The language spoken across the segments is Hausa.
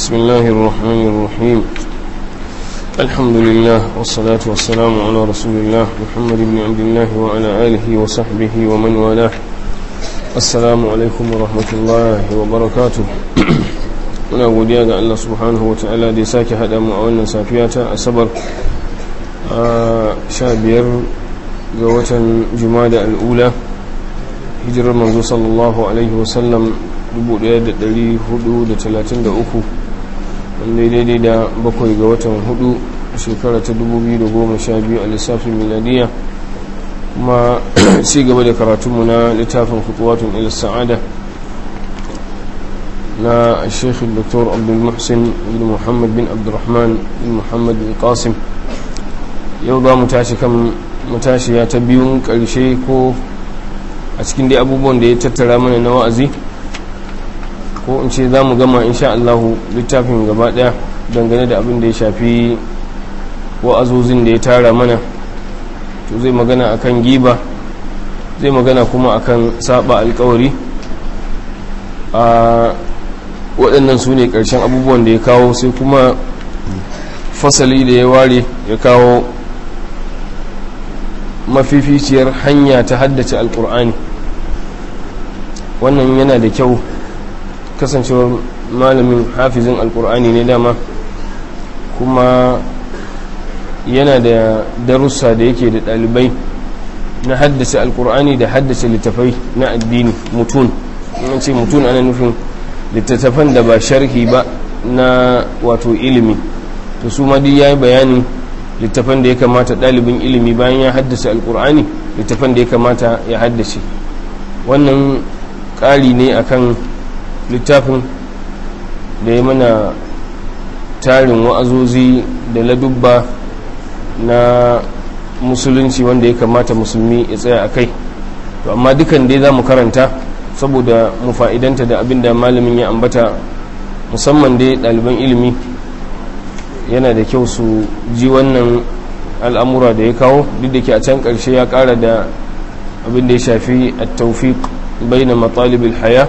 بسم الله الرحمن الرحيم الحمد لله والصلاة والسلام على رسول الله محمد بن عبد الله وعلى آله وصحبه ومن والاه السلام عليكم ورحمة الله وبركاته muna godiya ga Allah subhanahu wa ta'ala da ya sake haɗa mu a wannan safiya ta asabar a sha biyar ga watan jumada al'ula hijirar manzo sallallahu alaihi wasallam 1433 wanda daidai da bakwai ga watan hudu shekara ta 2012 a lissafin miladiya kuma ci gaba da karatunmu na littafin kutuwatun ila sa'ada na sheikh dr abdulmuhsin bin muhammad bin abdurrahman bin muhammad bin qasim yau za mu tashi kan matashiya ta biyun karshe ko a cikin dai abubuwan da ya tattara mana na wa'azi ko in ce za mu gama insha Allahu littafin gaba daya dangane da abin da ya shafi wa'azozin da ya tara mana to zai magana akan giba zai magana kuma akan saba alkawari a waɗannan su ne ƙarshen abubuwan da ya kawo sai kuma fasali da ya ware ya kawo mafificiyar hanya ta haddace alkur'ani wannan yana da kyau kasancewar malamin hafizin alkur'ani ne dama kuma yana da darussa da yake da ɗalibai na haddace alkur'ani da haddace littafai na addini mutun in ce mutun ana nufin littattafan da ba sharhi ba na wato ilimi to su ma duk yayi bayani littafan da ya kamata ɗalibin ilimi bayan ya haddace alkur'ani littafan da ya kamata ya haddace wannan ƙari ne akan littafin da ya mana tarin wa'azozi da ladubba na musulunci wanda ya kamata musulmi ya tsaya a kai to amma dukan dai za mu karanta saboda mu fa'idanta da abin da malamin ya ambata musamman dai ɗaliban ilimi yana da kyau su ji wannan al'amura da ya kawo duk da ke a can ƙarshe ya ƙara da abin da ya shafi a taufiq bai na matsalibin haya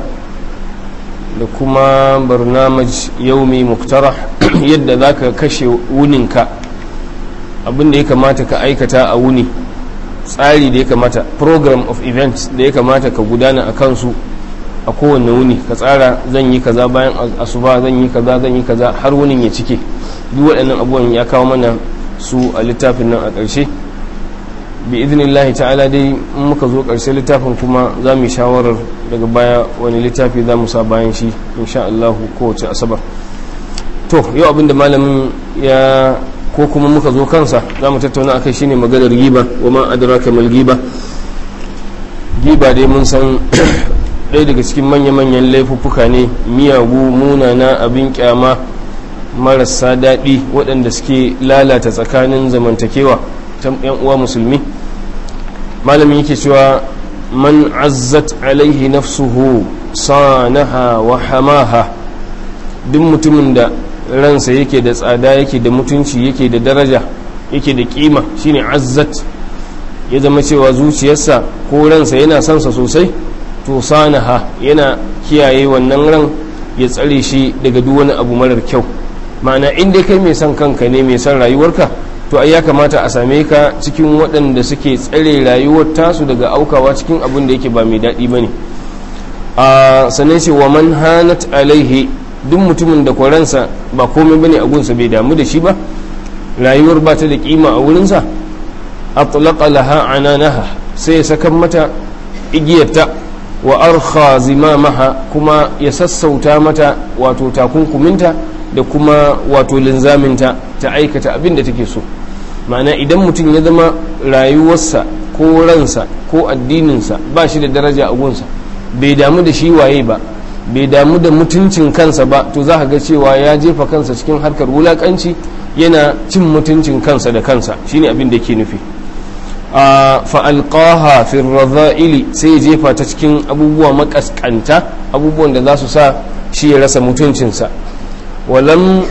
da kuma barnamaj yaumi muktara yadda za ka kashe wuninka abin da ya kamata ka aikata a wuni tsari da ya kamata program of events da ya kamata ka gudana a kansu a kowane wuni ka tsara zan yi kaza bayan asuba zan yi kaza zan yi kaza har wunin ya cike duk waɗannan abubuwan ya kawo mana su a littafin nan a ƙarshe bi idinillahi ta'ala dai in muka zo ƙarshe littafin kuma za mu yi shawarar daga baya wani littafi za mu sa bayan shi insha Allah kowace asabar to yau abinda malamin ya ko kuma muka zo kansa za mu tattauna akai shine maganar giba wa ma adraka mal giba giba dai mun san ɗaya daga cikin manya-manyan laifuffuka ne miyagu munana abin kyama marasa daɗi waɗanda suke lalata tsakanin zamantakewa ta yan uwa musulmi malamin yake cewa man azzat alaihi nafsuhu sanaha wa hamaha duk mutumin da ransa yake da tsada yake da mutunci yake da daraja yake da kima shine azzat ya zama cewa zuciyarsa ko ransa yana sansa sosai to sanaha yana kiyaye wannan ran ya tsare shi daga duk wani abu marar kyau ma'ana inda kai mai son kanka ne mai son rayuwarka to ai ya kamata a same ka cikin waɗanda suke tsare rayuwar tasu daga aukawa cikin abin da yake ba mai daɗi ba ne a sannan ce wa man hanat alaihi duk mutumin da kwaransa ba komai bane a gunsa bai damu da shi ba rayuwar ba ta da kima a wurinsa atlaqa laha ananaha sai ya sakan mata igiyarta wa arkha zimamaha kuma ya sassauta mata wato takunkuminta da kuma wato linzaminta ta aikata abin da take so ma'ana idan mutum ya zama rayuwarsa ko ransa ko addininsa ba shi da daraja a gunsa bai damu da shi waye ba bai damu da mutuncin kansa ba to za ka ga cewa ya jefa kansa cikin harkar wulakanci yana cin mutuncin kansa da kansa shine abin da ke nufi a fa'alƙaha firraza'ili sai ya jefa ta cikin abubuwa makaskanta abubuwan da za su sa shi ya rasa mutuncinsa walam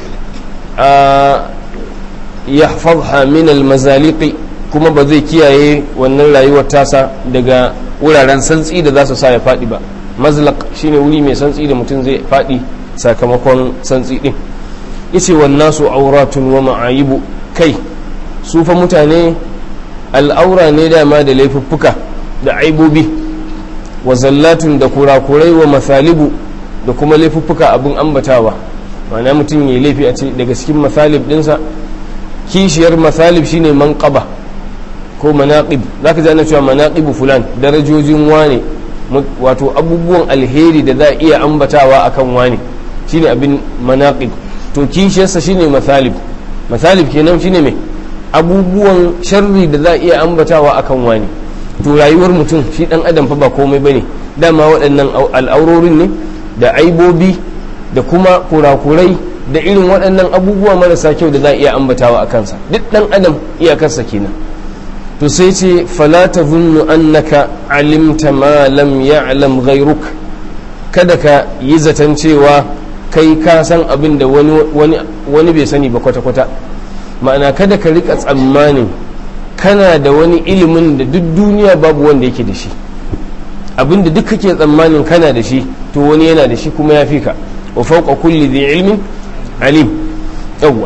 ya fadha min almazaliqi kuma ba zai kiyaye wannan rayuwar tasa daga wuraren santsi da za su sa ya faɗi ba mazlaq shine wuri mai santsi da mutum zai faɗi sakamakon santsi din yace wan nasu auratun wa ma'ayibu kai su fa mutane al'aura ne dama da laifuffuka da aibobi wa zallatun da kurakurai wa masalibu da kuma laifuffuka abin ambatawa ma'ana mutum ya laifi a ce daga cikin masalib dinsa kishiyar masalib shine manqaba ko manaqib zaka ji ana cewa manaqibu fulan darajojin wane wato abubuwan alheri da za a iya ambatawa akan wane shine abin manaqib to kishiyarsa shine masalib masalib kenan shine mai abubuwan sharri da za a iya ambatawa akan wani to rayuwar mutum shi dan adam fa ba komai bane dama waɗannan al'aurorin ne da aibobi da kuma kurakurai da irin waɗannan abubuwa marasa kyau da za a iya ambatawa a kansa duk dan adam iyakarsa kenan to sai ce fala tazunnu annaka alimta ma lam ya'lam ghayruk kada ka yi zaton cewa kai ka san abin da wani bai sani ba kwata-kwata ma'ana kada ka rika tsammanin kana da wani ilimin da duk duniya babu wanda yake da shi abin da duk kake tsammanin kana da shi to wani yana da shi kuma ya fi ka wa fauqa kulli dhi ilmin alim yawwa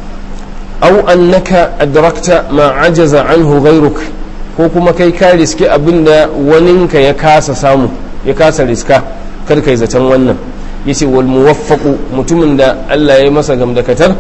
aw annaka adrakta ma ajaza anhu ghayruk ko kuma kai ka riske abin da waninka ya kasa samu ya kasa riska kar kai zaton wannan yace wal muwaffaqu mutumin da Allah ya masa gamdakatar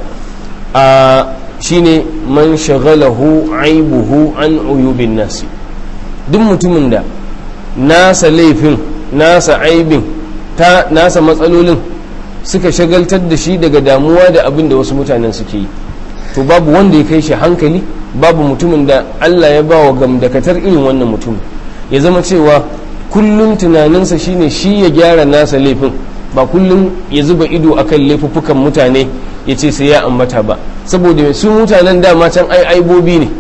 a shine man shagalahu aibuhu an uyubin nasi duk mutumin da nasa laifin nasa aibin ta nasa matsalolin suka shagaltar da shi daga damuwa da abin da wasu mutanen suke yi to babu wanda ya kai shi hankali babu mutumin da Allah ya ba wa gamdakatar irin wannan mutum ya zama cewa kullum tunaninsa shine shi ya gyara nasa laifin ba kullum ya zuba ido akan laifuffukan mutane ya ce sai ya ambata ba saboda su mutanen dama can ai aibobi ne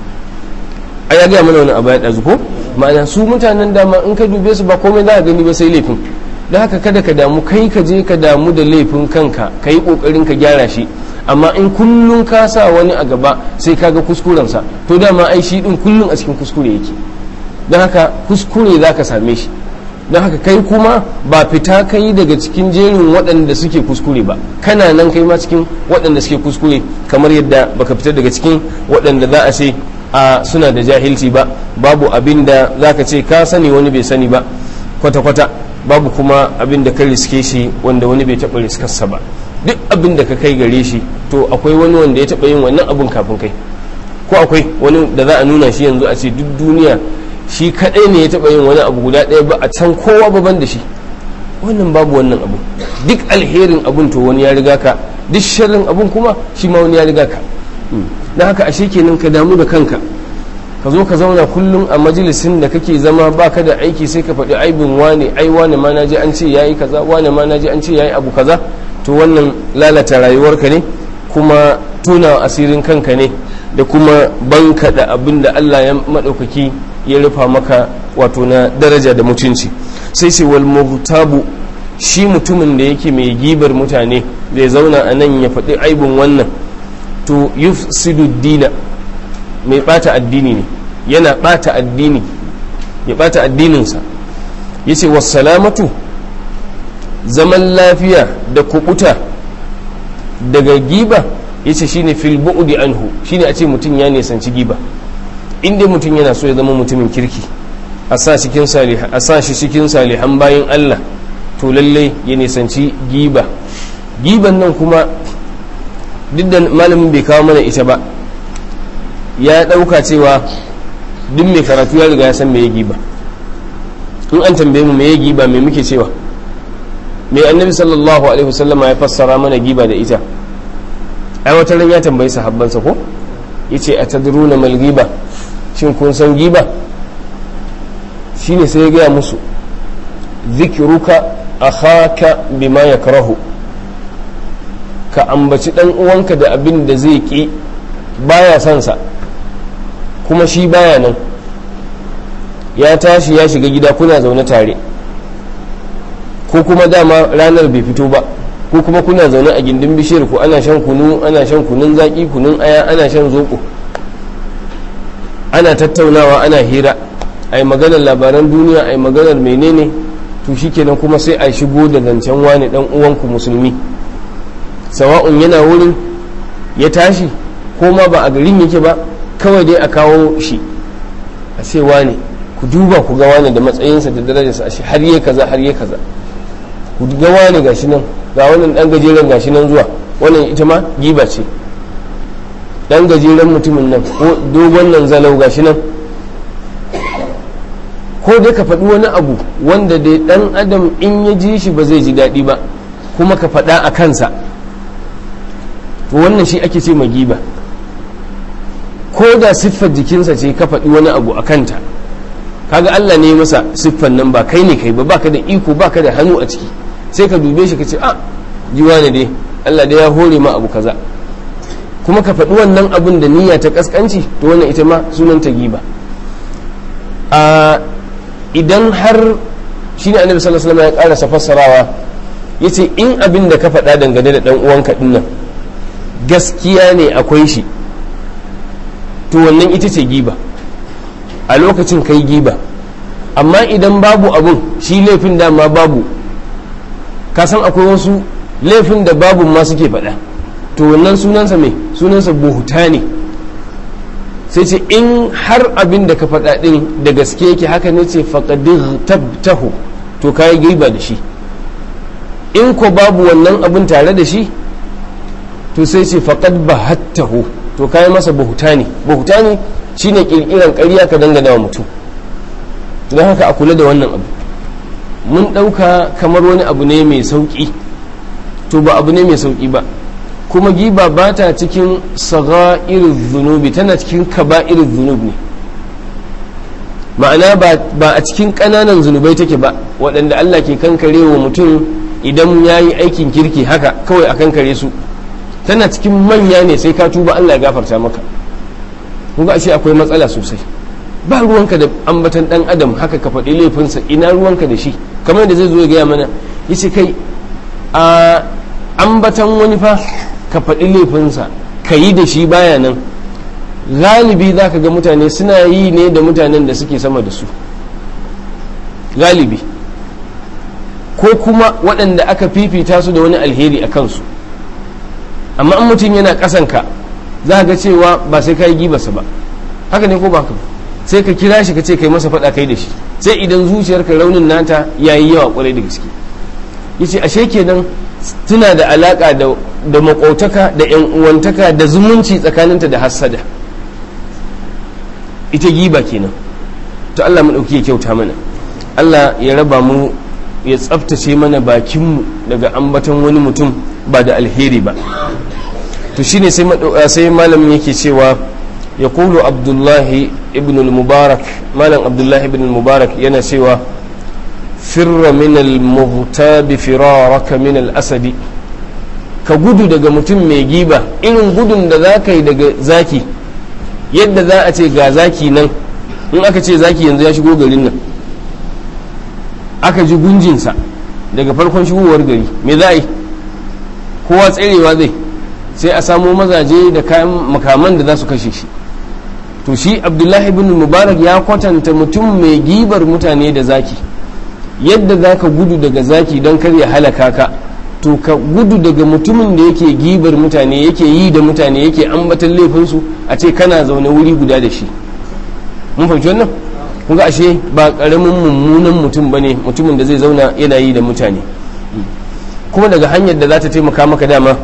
ai ya gaya mana wani abu ya ɗazu ko ma'ana su mutanen dama in ka dube su ba komai za a gani ba sai laifin da haka kada ka damu kai ka je ka damu da laifin kanka ka yi ƙoƙarin ka gyara shi amma in kullum ka sa wani a gaba sai ka ga kuskurensa to dama ai shi ɗin kullum a cikin kuskure yake don haka kuskure za ka same shi don haka kai kuma ba fita kai daga cikin jerin waɗanda suke kuskure ba kana nan kai ma cikin waɗanda suke kuskure kamar yadda baka fita daga cikin waɗanda za a ce a suna da jahilci ba babu abin da za ka ce ka sani wani bai sani ba kwata-kwata babu kuma abin da ka riske shi wanda wani bai taɓa riskarsa ba duk abin da ka kai gare shi to akwai wani wanda ya taɓa yin wannan abin kafin kai ko akwai wani da za a nuna shi yanzu a ce duk duniya shi kadai ne ya taba yin wani abu guda ɗaya ba a can kowa baban da shi wannan babu wannan abu duk alherin abun to wani ya riga ka duk sharrin abun kuma shi ma wani ya riga ka don haka ashe kenan ka damu da kanka ka zo ka zauna kullum a majalisin da kake zama baka da aiki sai ka faɗi aibin wane ai wane ma naji an ce yayi kaza wane ma naji an ce yayi abu kaza to wannan lalata rayuwarka ne kuma tuna asirin kanka ne da kuma banka da abin da Allah ya maɗaukaki ya rufa maka wato na daraja da mutunci sai ce wal muhtabu shi mutumin da yake mai gibar mutane zai zauna a nan ya faɗi aibin wannan to yufsidu dina mai ɓata addini ne yana ɓata addini ya ɓata addininsa ya ce salamatu zaman lafiya da kubuta daga giba ya ce shine fil bu'di anhu shine a ce mutum ya nisanci giba inda mutum yana so ya zama mutumin kirki a sa cikin salihan a sa shi cikin salihan bayan Allah to lalle ya nisanci giba giban nan kuma duk da malamin bai kawo mana ita ba ya ɗauka cewa duk mai karatu ya riga ya san me ya giba in an tambaye mu me ya giba me muke cewa me annabi sallallahu alaihi wasallam ya fassara mana giba da ita ai wata ran ya tambayi sahabbansa ko yace atadruna mal giba shin kun san giba shine sai ya gaya musu zikiruka akhaka bima yakrahu ka ambaci dan uwanka da abin da zai ki baya son sa kuma shi baya nan ya tashi ya shiga gida kuna zaune tare ko kuma dama ranar bai fito ba ko kuma kuna zaune a gindin bishiyar ku ana shan kunu ana shan kunun zaki kunun aya ana shan zoko ana tattaunawa ana hira ai maganar labaran duniya ai maganar menene to shikenan kuma sai a shigo da zancen wani dan uwanku musulmi sawa'un yana wurin ya tashi ko ma ba a garin yake ba kawai dai a kawo shi a ce wane ku duba ku ga wane da matsayinsa da darajarsa a shi har yi kaza har yi kaza ku ga wane gashi nan ga wannan dan gajeren gashi nan zuwa wannan ita ma giba ce dan gajeren mutumin nan ko dogon nan zalau gashi nan ko dai ka faɗi wani abu wanda dai dan adam in ya ji shi ba zai ji daɗi ba kuma ka faɗa a kansa to wannan shi ake ce ma giba ko da siffar jikinsa ce ka faɗi wani abu a kanta kaga Allah ne masa siffar nan ba kai ne kai ba baka da iko baka da hannu a ciki sai ka dube shi ka ce a jiwa ne dai Allah dai ya hore ma abu kaza kuma ka faɗi wannan abun da niyya ta kaskanci to wannan ita ma sunan ta giba a idan har shi ne annabi sallallahu alaihi wasallam ya karasa fassarawa yace in abin da ka faɗa dangane da dan uwanka dinnan gaskiya ne akwai shi to wannan ita ce giba a lokacin kai giba amma idan babu abun shi laifin dama babu ka san akwai wasu laifin da babu ma suke faɗa to wannan sunansa mai sunansa buhuta ne sai ce in har abin da ka faɗa ɗin da gaske yake haka ne ce faƙadir tabtahu to ka yi giba da shi in ko babu wannan abin tare da shi to sai ce faƙad bahattahu to kayi masa buhutani buhutani shine kirkiran ƙarya ka dangana wa mutum don haka a kula da wannan abu mun ɗauka kamar wani abu ne mai sauƙi to ba abu ne mai sauƙi ba kuma giba ba ta cikin irin zunubi tana cikin irin zunub ne ma'ana ba a cikin ƙananan zunubai take ba waɗanda Allah ke kankare wa mutum idan ya yi aikin kirki haka kawai a kankare su tana cikin manya ne sai ka tuba Allah ya gafarta maka kun ga ashe akwai matsala sosai ba ruwanka da ambatan dan adam haka ka faɗi laifinsa ina ruwanka da shi kamar da zai zo ya gaya mana yace kai a ambatan wani fa ka faɗi laifinsa ka yi da shi baya nan galibi za ka ga mutane suna yi ne da mutanen da suke sama da su galibi ko kuma waɗanda aka fifita su da wani alheri a kansu amma in mutum yana ƙasanka za ga cewa ba sai ka yi gibarsa ba haka ne ko ba ba sai ka kira shi ka ce kai masa faɗa kai da shi sai idan zuciyarka raunin nata ya yi yawa kwarai da gaske ya ce ashe kenan tuna da alaƙa da maƙotaka da yan uwantaka da zumunci tsakaninta da hassada ita giba kenan to Allah mu ɗauki ya kyauta mana Allah ya raba mu ya tsaftace mana bakinmu daga ambaton wani mutum ba da alheri ba to shine sai malamin yake cewa ya kulu abdullahi ibn al-mubarak malam abdullahi ibn al-mubarak yana cewa firra min al-muhtabi firaraka min al-asadi ka gudu daga mutum mai giba irin gudun da za ka yi daga zaki yadda za a ce ga zaki nan in aka ce zaki yanzu ya shigo garin nan aka ji gunjinsa daga farkon shigowar gari me za a yi kowa tserewa zai sai a samo mazaje da kayan makaman da za su kashe shi to shi abdullahi bin mubarak ya kwatanta mutum mai gibar mutane da zaki yadda za ka gudu daga zaki don kar ya halaka ka to ka gudu daga mutumin da yake gibar mutane yake yi da mutane yake ambatan laifinsu a ce kana zaune wuri guda da shi mun fahimci wannan kun ga ashe ba karamin mummunan mutum bane mutumin da zai zauna yana yi da mutane kuma daga hanyar da za ta taimaka maka dama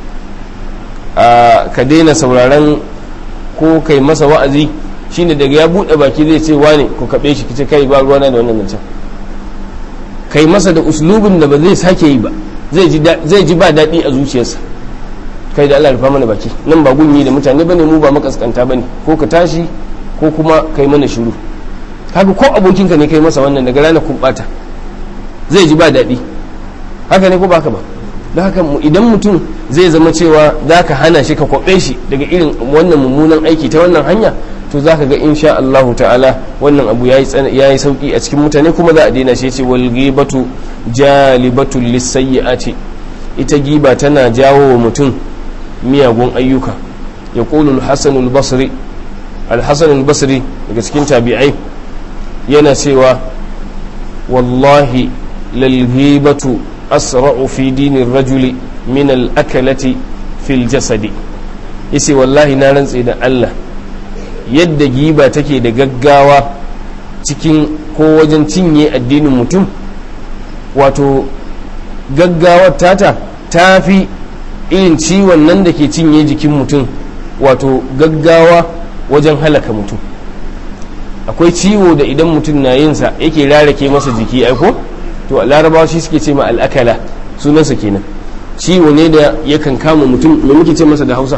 ka daina sauraron ko kai masa wa'azi shine daga ya buɗe baki zai ce wane ko kaɓe shi kice kai ba ruwana da wannan zancen kai masa da uslubin da ba zai sake yi ba zai ji ba daɗi a zuciyarsa kai da Allah rufa mana baki nan ba gunyi da mutane bane mu ba makaskanta bane ko ka tashi ko kuma kai mana shiru haka ko abokinka ne kai masa wannan daga ranar kun bata zai ji ba daɗi haka ne ko ba haka ba da haka idan mutum zai zama cewa za ka hana shi ka kwaɓe shi daga irin wannan mummunan aiki ta wannan hanya to za ka ga insha Allah ta'ala wannan abu ya yi sauki a cikin mutane kuma za a daina shi ce wal ghibatu jalibatu lisayyi'ati ita giba tana jawo wa mutum miyagun ayyuka ya qulu al-hasan al-basri al-hasan al-basri daga cikin tabi'ai yana cewa wallahi lal ghibatu asra'u fi dinir rajuli min al-akalati fil jasadi yace wallahi na rantse da Allah yadda giba take da gaggawa cikin ko wajen cinye addinin mutum wato gaggawar tata ta fi irin ciwon nan da ke cinye jikin mutum wato gaggawa wajen halaka mutum akwai ciwo da idan mutum na yinsa yake rarake masa jiki aiko to larabawa shi suke ce ma al'akala sunansa kenan ciwo ne da yakan kama mutum me muke ce masa da hausa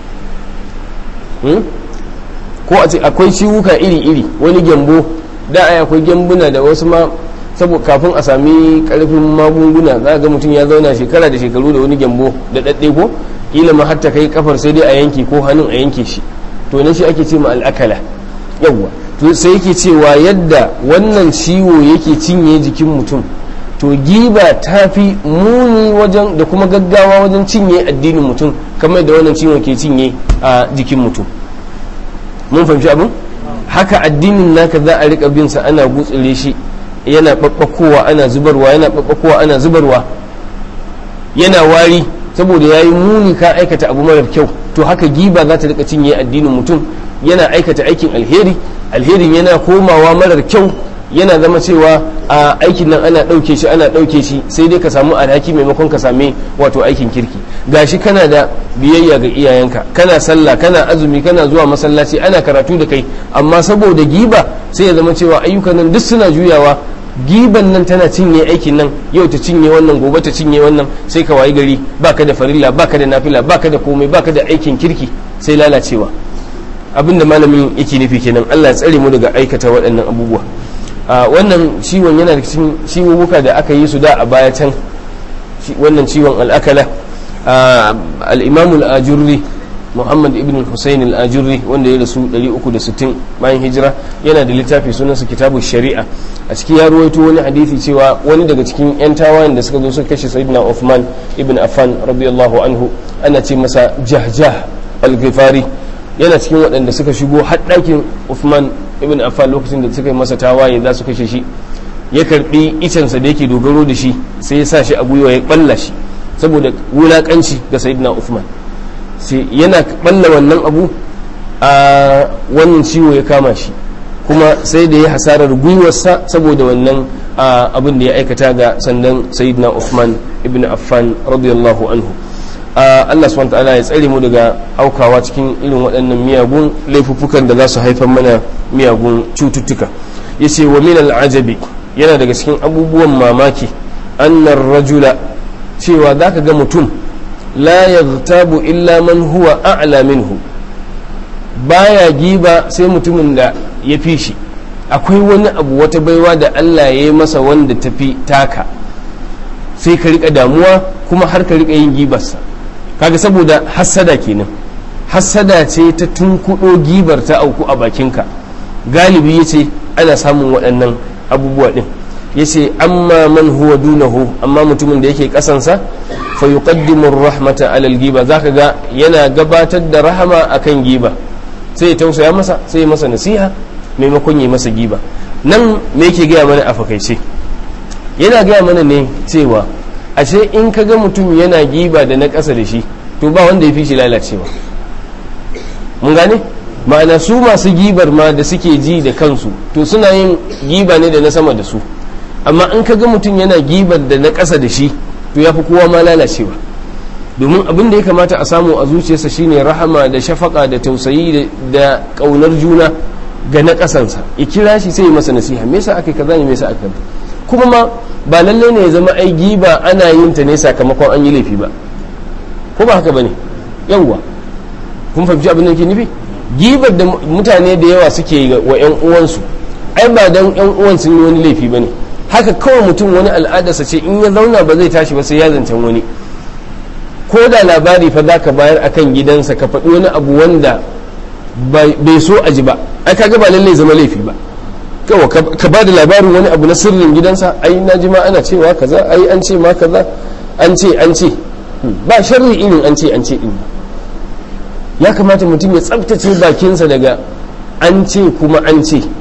ko a ce akwai ciwuka iri-iri wani gyambo da ai akwai gyambuna da wasu ma saboda kafin a sami karfin magunguna za ga mutum ya zauna shekara da shekaru da wani gyambo da daɗe ko kila ma hatta kai kafar sai dai a yanke ko hannun a yanke shi to ne shi ake ce ma al'akala yawwa to sai yake cewa yadda wannan ciwo yake cinye jikin mutum to giba ta fi muni wajen da kuma gaggawa wajen cinye addinin mutum kamar da wannan ciwon ke cinye a jikin mutum mun fahimci abin haka addinin naka za a rika bin sa ana gutsire shi yana babbakowa ana zubarwa yana babbakowa ana zubarwa yana wari saboda yayi muni ka aikata abu marar kyau to haka giba za ta rika cinye addinin mutum yana aikata aikin alheri alherin yana komawa marar kyau yana zama cewa a aikin nan ana ɗauke shi ana ɗauke shi sai dai ka samu alhaki maimakon ka same wato aikin kirki gashi kana da biyayya ga iyayenka kana sallah kana azumi kana zuwa masallaci ana karatu da kai amma saboda giba sai ya zama cewa ayyukan nan duk suna juyawa giban nan tana cinye aikin nan yau ta cinye wannan gobe ta cinye wannan sai ka wayi gari baka da farilla baka da nafila baka da komai baka da aikin kirki sai lalacewa abinda malamin yake nufi kenan Allah ya tsare mu daga aikata waɗannan abubuwa wannan ciwon yana da cikin ciwuwuka da aka yi su da a baya can wannan ciwon al'akala al-imam al-ajurri muhammad ibn husayn al-ajurri wanda ya rasu 360 bayan hijira yana da littafi sunansa kitabu shari'a a ciki ya ruwaito wani hadisi cewa wani daga cikin yan tawayen da suka zo suka kashe sayyidina Uthman ibn Affan radiyallahu anhu ana ce masa jahjah al-ghifari yana cikin waɗanda suka shigo har ɗakin Uthman ibn Affan lokacin da suka yi masa tawaye za su kashe shi ya karbi icensa da yake dogaro da shi sai ya sa shi a gwiwa ya balla shi saboda wulakanci ga sayyidina Uthman sai yana balla wannan abu a wannan ciwo ya kama shi kuma sai da ya hasarar gwiwarsa saboda wannan abin da ya aikata ga sandan sayyidina Uthman ibn Affan radiyallahu anhu Allah subhanahu ta'ala ya tsare mu daga aukawa cikin irin waɗannan miyagun laifuffukan da za su haifar mana miyagun cututtuka yace wa min al'ajabi yana daga cikin abubuwan mamaki annar rajula cewa zaka ga mutum la yaghtabu illa man huwa a'la minhu baya giba sai mutumin da ya fi shi akwai wani abu wata baiwa da Allah ya yi masa wanda tafi taka sai ka rika damuwa kuma har ka rika yin gibarsa kaga saboda hassada kenan hassada ce ta tunkuɗo gibar ta auku a bakinka galibi ya ce ana samun waɗannan abubuwa ɗin ya ce amma man huwa dunahu amma mutumin da yake ƙasansa fa yuqaddimu rahmata alal giba zaka ga yana gabatar da rahama akan giba sai ya tausaya masa sai ya masa nasiha maimakon ya masa giba nan me yake gaya mana a fakaice yana gaya mana ne cewa ashe in ka ga mutum yana giba da na ƙasa da shi to ba wanda ya fi shi lalacewa mun gane ma'ana su masu gibar ma da suke ji da kansu to suna yin giba ne da na sama da su amma in ka ga mutum yana gibar da na ƙasa da shi to ya fi kowa ma lalacewa domin abin da ya kamata a samu a zuciyarsa shine rahama da shafaka da tausayi da ƙaunar juna ga na ƙasansa ya kira shi sai ya masa nasiha me yasa aka kaza ne me yasa aka kuma ma ba lallai ne ya zama ai giba ana yin ta ne sakamakon an yi laifi ba ko ba haka bane yawwa kun fahimci abin da ke nufi gibar da mutane da yawa suke wa yan uwansu ai ba dan yan uwan sun yi wani laifi bane haka kawai mutum wani al'adarsa ce in ya zauna ba zai tashi ba sai ya zancen wani ko da labari fa zaka bayar akan gidansa ka faɗi wani abu wanda bai so a ji ba ai kaga ba lallai zama laifi ba kawai ka ba da labarin wani abu na sirrin gidansa ai na ji ma ana cewa kaza ai an ce ma kaza an ce an ce ba sharri irin an ce an ce din ya kamata mutum ya tsabtace bakinsa daga an ce kuma an ce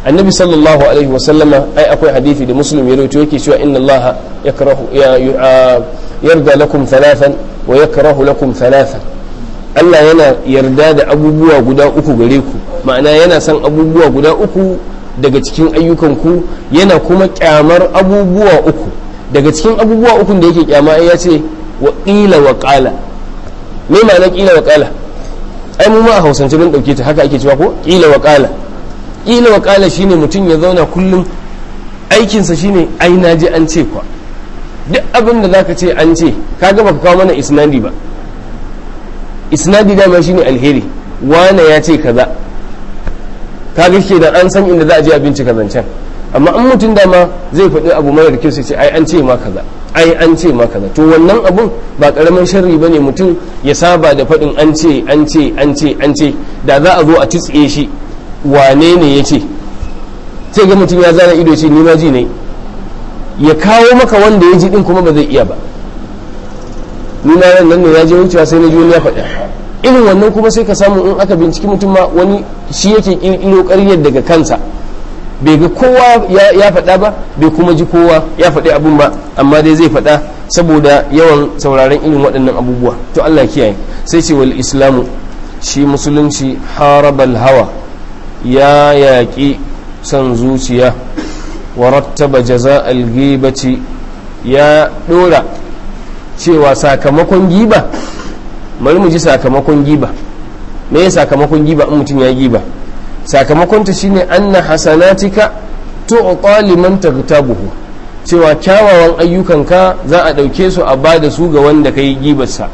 annabi sallallahu alaihi wasallama ai akwai hadithi da muslim ya rawaito yake cewa inna allaha yakrahu ya yarda lakum thalathan wa yakrahu lakum thalathan Allah yana yarda da abubuwa guda uku gare ku ma'ana yana son abubuwa guda uku daga cikin ayyukanku yana kuma kyamar abubuwa uku daga cikin abubuwa ukun da yake kyama ya ce wa ƙila wa ƙala me ma'ana ƙila wa ƙala ai mu ma a hausance mun ɗauke ta haka ake cewa ko ƙila wa ƙala ƙila wa ƙala shine mutum ya zauna kullum aikinsa shine ai na ji an ce kwa duk abin da zaka ce an ce kaga baka kawo mana isnadi ba isnadi dama shine alheri wane ya ce kaza kaga ke da an san inda za a je a bincika zancen amma an mutum dama zai faɗi abu mara kyau sai ce ai an ce ma kaza ai an ce ma kaza to wannan abun ba karamin sharri bane mutum ya saba da faɗin an ce an ce an ce an ce da za a zo a tsitsiye shi wane ne ya ce sai ga mutum ya zana ido ce ni ma ji ne ya kawo maka wanda ya ji din kuma ba zai iya ba ni na nan ne ya je wucewa sai na ji wani ya faɗa irin wannan kuma sai ka samu in aka binciki mutum ma wani shi yake ƙirƙiro ƙaryar daga kansa bai ga kowa ya faɗa ba bai kuma ji kowa ya faɗi abun ba amma dai zai faɗa saboda yawan sauraron irin waɗannan abubuwa to Allah kiyaye sai ce wal islamu shi musulunci harabal hawa ya yaƙi son zuciya wa rattaba jaza'al ghibati ya ɗora cewa sakamakon giba bari mu ji sakamakon giba me ya sakamakon giba in mutum ya yi giba sakamakon ta shine anna hasanatika tu'ta liman taghtabuhu cewa kyawawan ayyukanka za a ɗauke su a bada su ga wanda kai gibarsa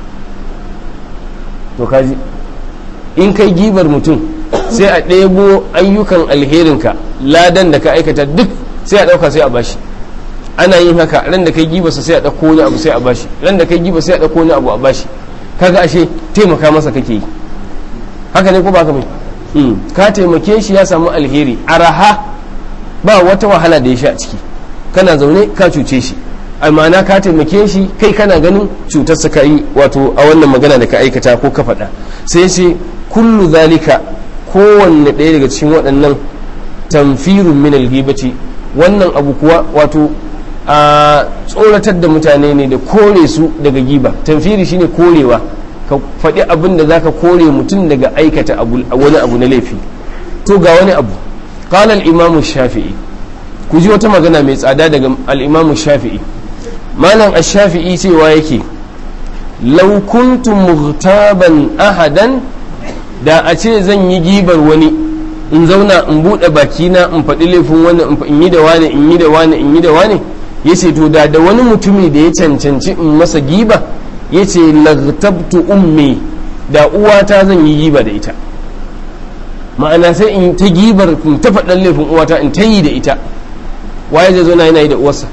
to kaji in kai gibar mutum sai a ɗebo ayyukan alherinka ladan da ka aikata duk sai a ɗauka sai a bashi ana yin haka ran da kai gibarsa sai a ɗauko wani abu sai a bashi ran da kai giba sai a ɗauko wani abu a bashi kaga ashe taimaka masa kake yi haka ne ko ba ka mai ka taimake shi ya samu alheri araha ba wata wahala da ya sha a ciki kana zaune ka cuce shi amana ka taimake shi kai kana ganin cutar ka yi wato a wannan magana da ka aikata ko ka faɗa sai ce kullu zalika kowanne ɗaya daga cikin waɗannan tamfirun min alghibati wannan abu kuwa wato a tsoratar da mutane ne da kore su daga giba tamfiri shine korewa ka faɗi abin da zaka kore mutum daga aikata wani abu na laifi to ga wani abu qala al-imam shafi'i ku ji wata magana mai tsada daga al-imam shafi'i malam ash-shafi'i cewa yake law kuntu mughtaban ahadan da a ce zan yi gibar wani in zauna in buɗe bakina in faɗi laifin wani in yi da wani in yi da wani in yi da wani ya ce to da da wani mutumi da ya cancanci in masa giba ya ce lagtabtu ummi da uwata zan yi giba da ita ma'ana sai in ta gibar in ta faɗan laifin uwata in ta yi da ita waye zai zauna yana yi da uwarsa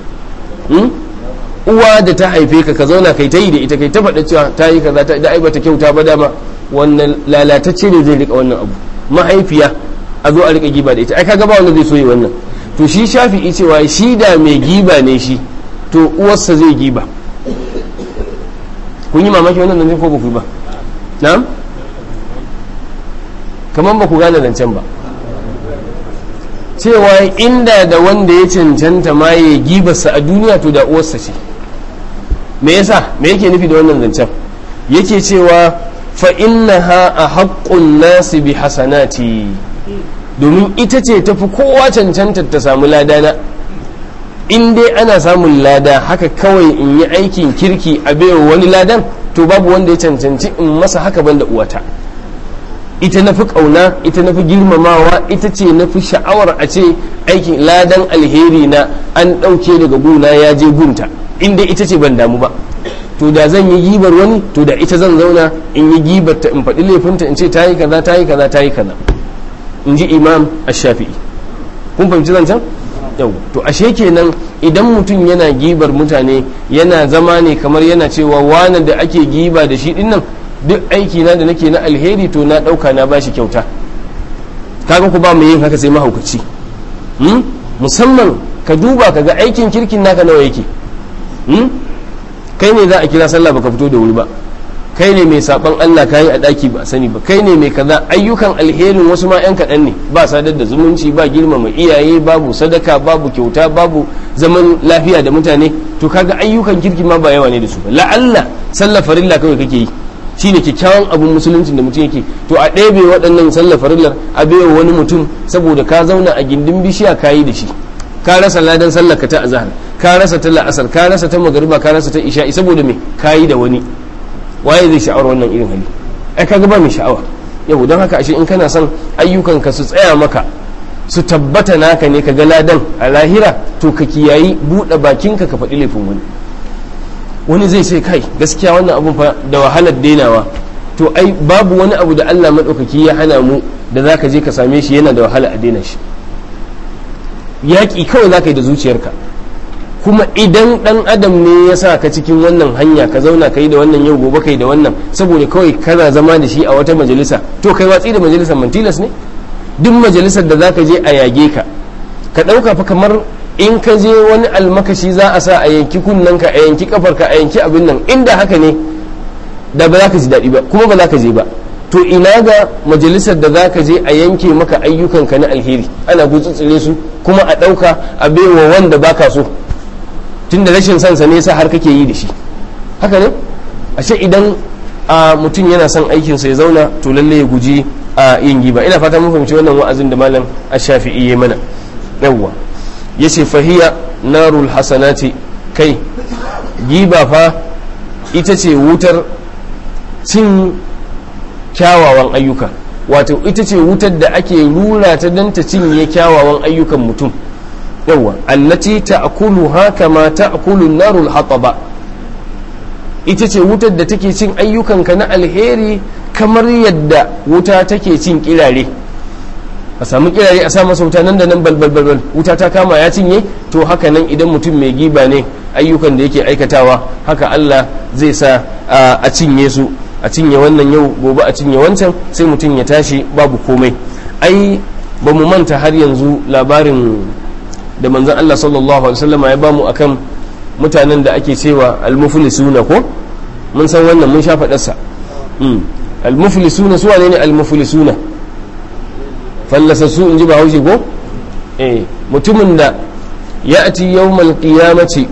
uwa da ta haife ka ka zauna kai ta yi da ita kai ta faɗa cewa ta yi kaza ta da ai bata kyauta ba dama wannan lalatacce ne zai rika wannan abu mahaifiya a zo a rika giba da ita ai kaga ba wanda zai so yi wannan to shi shafi'i cewa shi da mai giba ne shi to uwarsa zai giba kun yi mamaki wannan nan ko ba ku ba na'am kamar ba ku gane zancen ba cewa inda da wanda ya cancanta ma ya gibarsa a duniya to da uwarsa ce me yasa me yake nufi da wannan zancen yake cewa fa innaha a haƙƙun nasi bi hasanati domin ita ce tafi kowa cancanta ta samu ladana in dai ana samun lada haka kawai in yi aikin kirki a baiwa wani ladan to babu wanda ya cancanci in masa haka banda uwata ita na fi ƙauna ita na fi girmamawa ita ce na fi sha'awar a ce aikin ladan alheri na an ɗauke daga guna ya je gunta in dai ita ce ban damu ba to da zan yi gibar wani to da ita zan zauna in yi gibar ta in faɗi laifinta in ce ta yi kaza ta yi kaza ta yi kaza in ji imam ash-shafi'i kun fahimci zancen yau to ashe kenan idan mutum yana gibar mutane yana zama ne kamar yana cewa wani da ake giba da shi dinnan duk aiki na da nake na alheri to na ɗauka na bashi kyauta kaga ku ba mu yin haka sai mahaukaci musamman ka duba ka ga aikin kirkin naka nawa yake kai ne za a kira sallah baka fito da wuri ba kai ne mai saban Allah kayi a daki ba sani ba kai ne mai kaza ayyukan alherin wasu ma yan kaɗan ne ba sadar da zumunci ba girmama iyaye babu sadaka babu kyauta babu zaman lafiya da mutane to kaga ayyukan kirki ma ba yawa ne da su ba la'alla sallar farilla kawai kake yi shine kyakkyawan abun musuluncin da mutum yake to a ɗebe waɗannan sallar farillar a baiwa wani mutum saboda ka zauna a gindin bishiya kayi da shi ka rasa ladan sallar ka ta azhar ka rasa ta la'asar ka rasa ta magariba ka rasa ta isha'i saboda me kayi da wani waye zai sha'awar wannan irin hali ai kaga ba mai sha'awa yau don haka ashe in kana son ayyukan ka su tsaya maka su tabbata naka ne ka ga ladan a lahira to ka kiyayi buɗe bakinka ka faɗi laifin wani wani zai ce kai gaskiya wannan abun fa da wahalar dainawa to ai babu wani abu da Allah maɗaukaki ya hana mu da za ka je ka same shi yana da wahala a daina shi yaƙi kawai za ka yi da zuciyarka kuma idan ɗan adam ne ya sa ka cikin wannan hanya ka zauna ka yi da wannan yau gobe ka yi da wannan saboda kawai kana zama da shi a wata majalisa to kai watsi da majalisar mantilas ne duk majalisar da za ka je a yage ka ka ɗauka fa kamar in ka je wani almakashi za a sa a yanki kunnanka a yanki kafarka a yanki abin nan inda haka ne da ba za ka ji daɗi ba kuma ba za ka je ba to ina ga majalisar da za ka je a yanke maka ayyukanka na alheri ana gutsutsure su kuma a ɗauka a baiwa wanda baka so tunda rashin sansa ne sa har kake yi da shi haka ne ashe idan a mutum yana son aikinsa ya zauna to lalle ya guji a yin giba ina fata mun fahimci wannan wa'azin da malam ash-shafi'i ya mana yawwa yace fahiya narul hasanati kai giba fa ita ce wutar cin kyawawan ayyuka wato ita ce wutar da ake rura ta don ta cinye kyawawan ayyukan mutum yawa allati ta'kuluha kama ta'kulu narul hataba ita ce wutar da take cin ayyukanka na alheri kamar yadda wuta take cin kirare a samu kirare a sa masa wuta nan da nan balbalbalbal wuta ta kama ya cinye to haka nan idan mutum mai giba ne ayyukan da yake aikatawa haka Allah zai sa a cinye su a cinye wannan yau gobe a cinye wancan sai mutum ya tashi babu komai ai ba mu manta har yanzu labarin da manzon Allah sallallahu alaihi wasallam ya bamu akan mutanen da ake cewa almuflisuna ko mun san wannan mun sha faɗarsa almuflisuna su wane ne almuflisuna fallasassu in ji ba haushi ko eh mutumin da ya ati yawmal qiyamati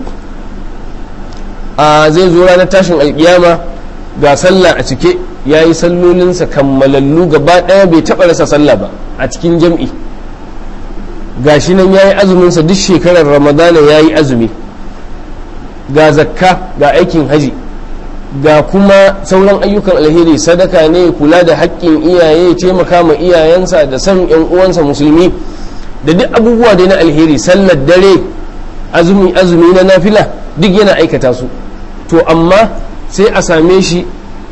a zai zo ranar tashin alkiyama ga sallah a cike ya yi sallolinsa kammalallu gaba ɗaya bai taɓa rasa sallah ba a cikin jam'i gashi nan ya yi azuminsa duk shekarar ramadana ya yi azumi ga zakka ga aikin haji ga kuma sauran ayyukan alheri sadaka ne kula da haƙƙin iyaye taimaka ma iyayensa da san yan uwansa musulmi da duk abubuwa dai na alheri sallar dare azumi azumi na nafila duk yana aikata su to amma sai a same shi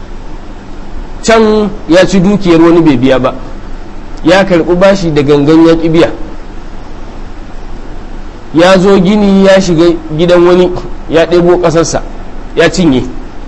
can ya ci dukiyar wani bai biya ba ya karɓi bashi da gangan ya biya ya zo gini ya shiga gidan wani ya ɗebo ƙasarsa ya cinye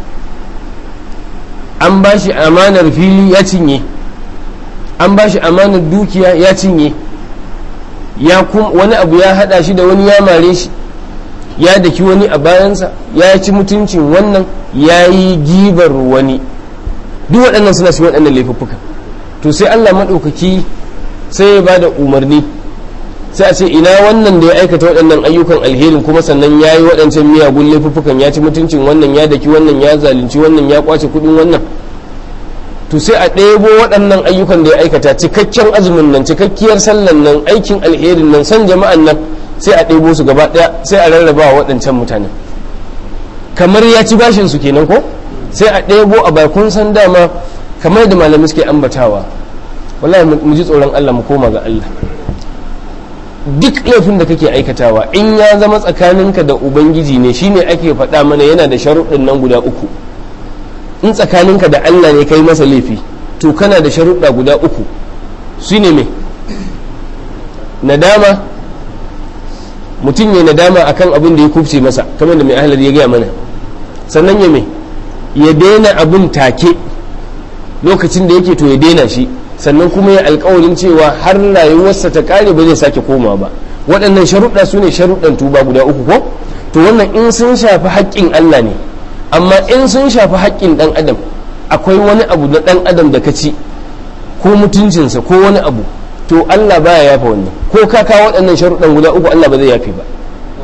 an ba shi amanar fili ya cinye an ba shi amanar dukiya ya cinye ya wani abu ya hada shi da wani ya mare shi ya daki wani a bayansa ya ci mutuncin wannan ya yi gibar wani duk waɗannan suna cikin waɗannan laifuffuka to sai allah maɗaukaki sai ya ba da umarni sai a ce ina wannan da ya aikata waɗannan ayyukan alherin kuma sannan ya yi waɗancan miyagun laifuffukan ya ci mutuncin wannan ya daki wannan ya zalunci wannan ya kwace kuɗin wannan to sai a ɗebo waɗannan ayyukan da ya aikata cikakken azumin nan cikakkiyar sallan nan aikin alherin nan san jama'an nan sai a ɗebo su gaba ɗaya sai a rarraba wa waɗancan mutanen kamar ya ci bashin su kenan ko sai a ɗebo a bakun san dama kamar da malamai suke ambatawa wallahi mu ji tsoron Allah mu koma ga Allah duk laifin da kake aikatawa in ya zama tsakaninka da ubangiji ne shine ake faɗa mana yana da sharuɗin nan guda uku in tsakaninka da Allah ne kai masa laifi to kana da sharuɗa guda uku su ne me nadama mutum ya nadama akan abin da ya kubce masa kamar da mai ahalar ya gaya mana sannan ya me ya daina abin take lokacin da yake to ya daina shi sannan kuma ya alkawarin cewa har rayuwarsa ta kare ba zai sake koma ba waɗannan sharuɗa su ne sharuɗan tuba guda uku ko to wannan in sun shafi haƙƙin Allah ne amma in sun shafi haƙƙin ɗan adam akwai wani abu na dan adam da ka ci ko mutuncinsa ko wani abu to Allah baya yafa wannan ko ka kawo waɗannan sharuɗan guda uku Allah ba zai yafe ba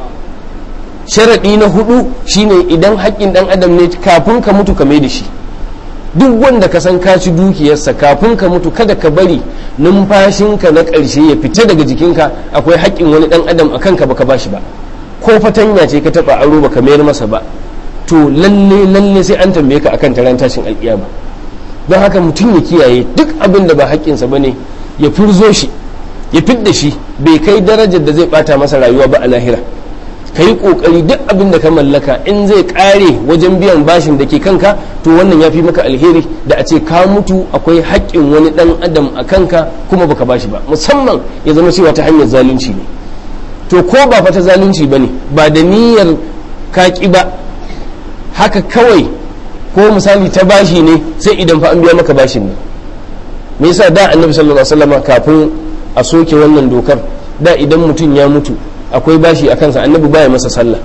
sharaɗi na hudu shine idan haƙƙin ɗan adam ne kafin ka mutu ka mai da shi duk wanda ka san ka ci dukiyarsa kafin ka mutu kada ka bari numfashinka na ƙarshe ya fita daga jikinka akwai haƙƙin wani ɗan adam a kanka baka bashi ba ko fatanya ce ka taɓa aro baka mayar masa ba to lalle lalle sai an tambaye ka akan taron tashin alƙiyama don haka mutum ya kiyaye duk abin da ba haƙƙinsa ba ne ya furzo shi ya fidda shi bai kai darajar da zai bata masa rayuwa ba a lahira ka yi ƙoƙari duk abin da ka mallaka in zai ƙare wajen biyan bashin da ke kanka to wannan ya fi maka alheri da a ce ka mutu akwai haƙƙin wani ɗan adam a kanka kuma baka bashi ba musamman ya zama cewa ta hanyar zalunci ne to ko ba fa ta zalunci ba ne ba da niyyar kaƙi ba haka kawai ko misali ta bashi ne sai idan fa an biya maka bashin ne me yasa da annabi sallallahu alaihi wasallam kafin a soke wannan dokar da idan mutum ya mutu akwai bashi a kansa annabi baya masa sallah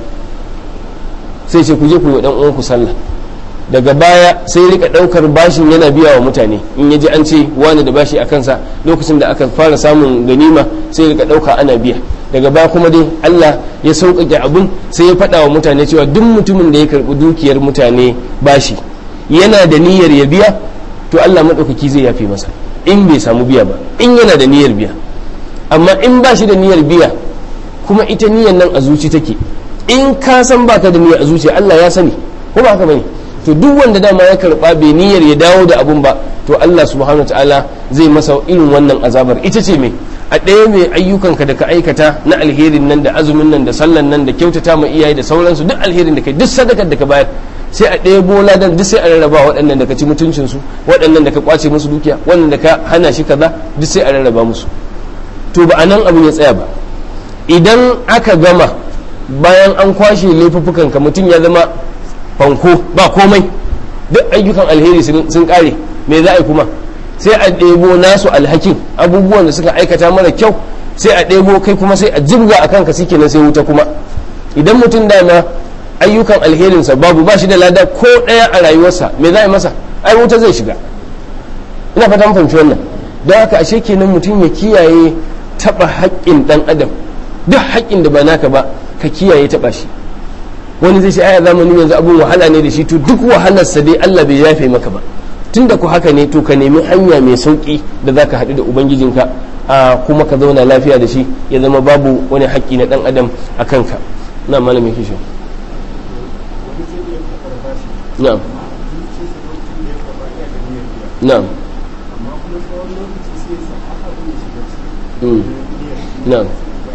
sai ce ku je ku yi dan uwanku sallah daga baya sai rika daukar bashin yana biya wa mutane in yaji an ce wani da bashi a kansa lokacin da aka fara samun ganima sai rika dauka ana biya daga baya kuma dai Allah ya sauƙaƙe abun sai ya faɗa wa mutane cewa duk mutumin da ya karɓi dukiyar mutane bashi yana da niyyar ya biya to Allah maɗaukaki zai yafe masa in bai samu biya ba in yana da niyyar biya amma in ba shi da niyyar biya kuma ita niyyar nan a zuci take in ka san baka da niyyar a zuci Allah ya sani ko ba haka bane to duk wanda dama ya karba bai niyyar ya dawo da abun ba to Allah subhanahu ta'ala zai masa irin wannan azabar ita ce me a ɗaya mai ayyukanka da ka aikata na alherin nan da azumin nan da sallan nan da kyautata ma iyaye da sauransu duk alherin da kai duk sadakar da ka bayar sai a ɗaya bola dan duk sai a rarraba waɗannan da ka ci mutuncinsu waɗannan da ka kwace musu dukiya waɗannan da ka hana shi kaza duk sai a rarraba musu to ba a nan abin ya tsaya ba idan aka gama bayan an kwashe laifuffukan ka mutum ya zama fanko ba komai duk ayyukan alheri sun kare me za a yi kuma sai a ɗebo nasu alhakin abubuwan da suka aikata mara kyau sai a ɗebo kai kuma sai a jibga a kanka suke na sai wuta kuma idan mutum dama ayyukan alherinsa babu ba shi da lada ko ɗaya a rayuwarsa me za a yi masa ai wuta zai shiga ina fata mun fahimci wannan don haka ashe kenan mutum ya kiyaye taɓa haƙƙin ɗan adam duk haƙƙin da ba naka ba ka kiyaye taɓa shi wani zai ce aya zamanin yanzu abun wahala ne da shi to duk wahalarsa dai Allah bai yafe maka ba tun da ku haka ne to ka nemi hanya mai sauƙi da za ka haɗu da ubangijinka a kuma ka zauna lafiya da shi ya zama babu wani haƙƙi na ɗan adam a kanka na malamin kishin na'am na'am na'am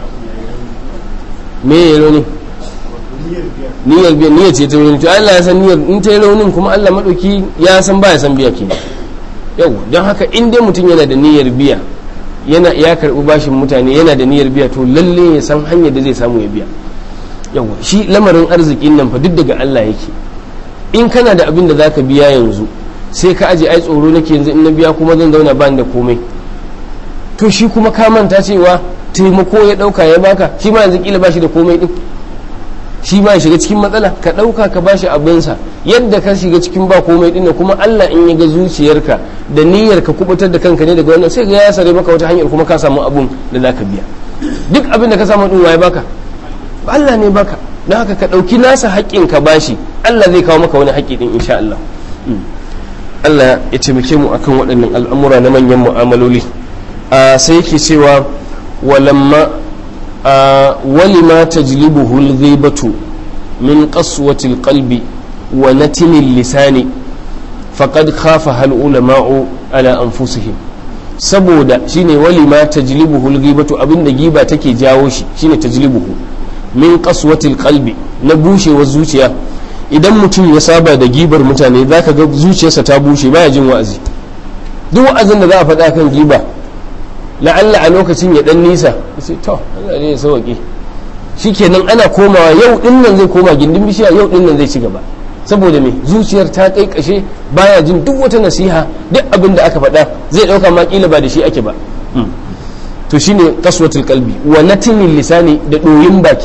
me ya rauni niyyar biya niyyar ce ta rauni to Allah ya san niyyar in ta yi raunin kuma Allah madauki ya san ba ya san biya ke yau don haka in dai mutum yana da niyyar biya yana ya karbi bashin mutane yana da niyyar biya to lalle ya san hanyar da zai samu ya biya yau shi lamarin arzikin nan fa duk daga Allah yake in kana da abin da zaka biya yanzu sai ka aje ai tsoro nake yanzu in na biya kuma zan zauna ba da komai to shi kuma ka manta cewa taimako ya dauka ya baka shi ma yanzu kila bashi da komai din shi ma ya shiga cikin matsala ka dauka ka bashi abinsa yadda ka shiga cikin ba komai din kuma Allah in ya ga zuciyarka da niyyar ka kubutar da kanka ne daga wannan sai ga ya sare maka wata hanyar kuma ka samu abun da zaka biya duk abin da ka samu din waye baka Allah ne baka don haka ka dauki nasa haƙƙin ka bashi Allah zai kawo maka wani haƙƙi din insha Allah Allah ya taimake mu akan waɗannan al'amura na manyan mu'amaloli sai yake cewa walamma walima tajlibuhu al-ghibatu min qaswati al-qalbi wa natini lisani faqad khafa al-ulama'u ala anfusihim saboda shine walima tajlibuhu al-ghibatu abinda giba take jawo shi shine tajlibuhu min qaswati al-qalbi na bushewar zuciya idan mutum ya saba da gibar mutane zaka ga zuciyarsa ta bushe baya jin wa'azi duk wa'azin da za a faɗa kan giba la'alla a lokacin ya dan nisa sai to Allah ne ya sauke shikenan ana komawa yau din nan zai koma gindin bishiya yau din nan zai ci gaba saboda me zuciyar ta kai kashe baya jin duk wata nasiha duk abin da aka faɗa zai ɗauka ma kila ba da shi ake ba to shine kaswatul qalbi wa natinil lisani da ɗoyin baki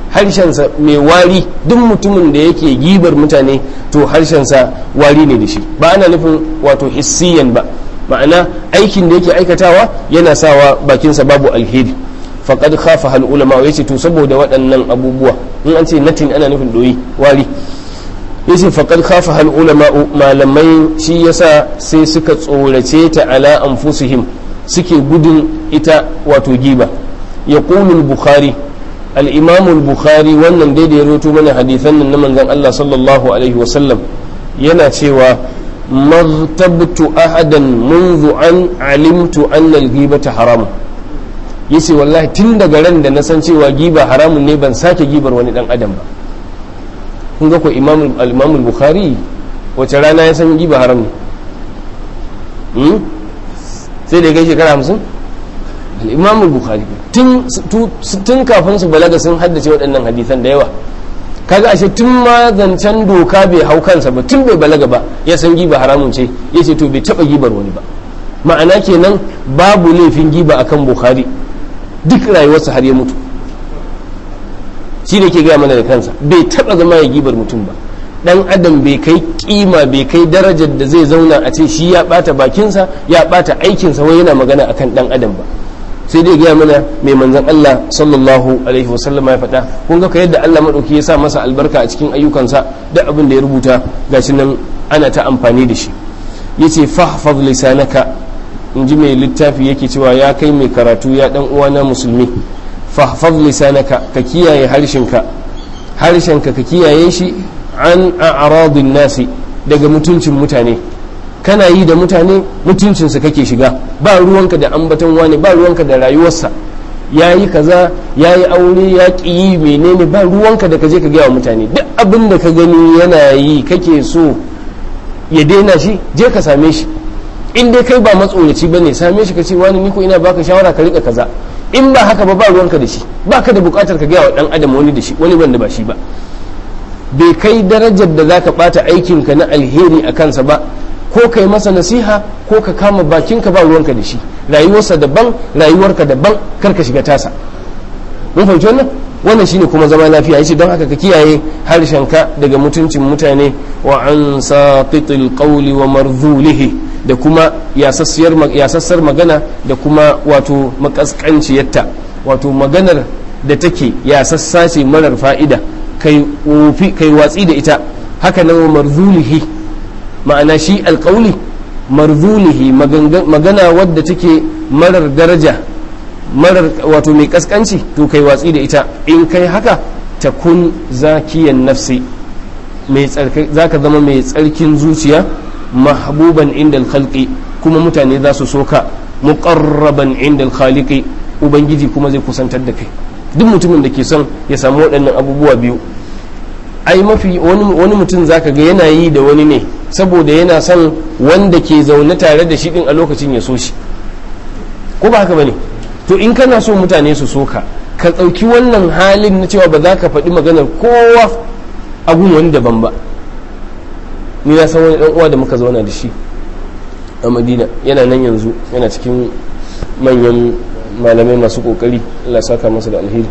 harshensa mai wari duk mutumin da yake gibar mutane to harshensa wari ne da shi ba ana nufin wato hissiyan ba ma'ana aikin da yake aikatawa yana sawa bakinsa babu alheri faqad khafa hal ulama yace to saboda waɗannan abubuwa in an ce natin ana nufin doyi wari yace faqad khafa hal ulama malamai shi yasa sai suka tsorace ta ala anfusihim suke gudun ita wato giba yaqulu al-bukhari al-imam al-bukhari wannan dai da ya roto mana hadisan nan na manzon Allah sallallahu alaihi wasallam yana cewa maghtabtu ahadan منذ an alimtu anna al-ghibata haram yace wallahi tun daga ran da na san cewa giba haramun ne ban sake gibar wani dan adam ba kun ga ko imam al-imam al-bukhari wace rana ya san giba haram ne sai da ya kai shekara hamsin al-imam al-bukhari tun kafin su balaga sun haddace waɗannan hadisan da yawa kaga ashe tun ma zancen doka bai hau kansa ba tun bai balaga ba ya san giba haramun ce ya ce to bai taba gibar wani ba ma'ana kenan babu laifin giba akan bukhari duk rayuwarsa har ya mutu shi ne ke gaya mana da kansa bai taba zama ya gibar mutum ba dan adam bai kai kima bai kai darajar da zai zauna a ce shi ya bata bakinsa ya bata aikinsa wai yana magana akan dan adam ba sai dai gaya mana mai manzan Allah sallallahu alaihi wasallama ya faɗa kun ga yadda Allah maɗauki ya sa masa albarka a cikin ayyukansa da abin da ya rubuta gashi nan ana ta amfani da shi yace fahfaz lisanaka in ji mai littafi yake cewa ya kai mai karatu ya dan uwana musulmi fahfaz lisanaka ka kiyaye harshenka harshenka ka kiyaye shi an a'radin nasi daga mutuncin mutane kana yi da mutane mutuncinsa kake shiga ba ruwanka da ambaton wani ba ruwanka da rayuwarsa ya yi kaza ya yi aure ya ƙi yi menene ba ruwanka da ka je ka gaya wa mutane duk abin da ka gani yana yi kake so ya daina shi je ka same shi in dai kai ba matsoraci ba ne same shi ka ce wani ni ko ina baka shawara ka rika kaza in ba haka ba ba ruwanka da shi ba ka da bukatar ka gaya wa dan adam wani da shi wani wanda ba shi ba bai kai darajar da zaka bata aikinka na alheri a kansa ba ko kai masa nasiha ko ka kama bakinka ba ruwanka da shi rayuwarsa daban rayuwarka daban kar ka shiga tasa mun fahimci wannan wannan shine kuma zama lafiya yace don haka ka kiyaye harshenka daga mutuncin mutane wa an satitil qawli wa marzulihi da kuma yasassar magana da kuma wato makaskanciyarta wato maganar da take yasassa ce marar fa'ida kai watsi da ita haka nan wa marzulihi ma'ana shi alƙauli marzulihi magana wadda take marar daraja marar wato mai kaskanci to kai watsi da ita in kai haka ta kun zakiyan nafsi za ka zama mai tsarkin zuciya mahbuban inda khalqi kuma mutane za su soka muqarraban inda khaliqi ubangiji kuma zai kusantar da kai duk mutumin da ke son ya samu waɗannan abubuwa biyu ai mafi wani mutum zaka ga yana yi da wani ne saboda yana son wanda ke zaune tare da shi din a lokacin ya so shi ko ba haka bane to in kana so mutane su so ka ka ɗauki wannan halin na cewa ba za ka faɗi maganar kowa a gun wani daban ba ni na san wani ɗan uwa da muka zauna da shi a madina yana nan yanzu yana cikin manyan malamai masu kokari Allah saka masa da alheri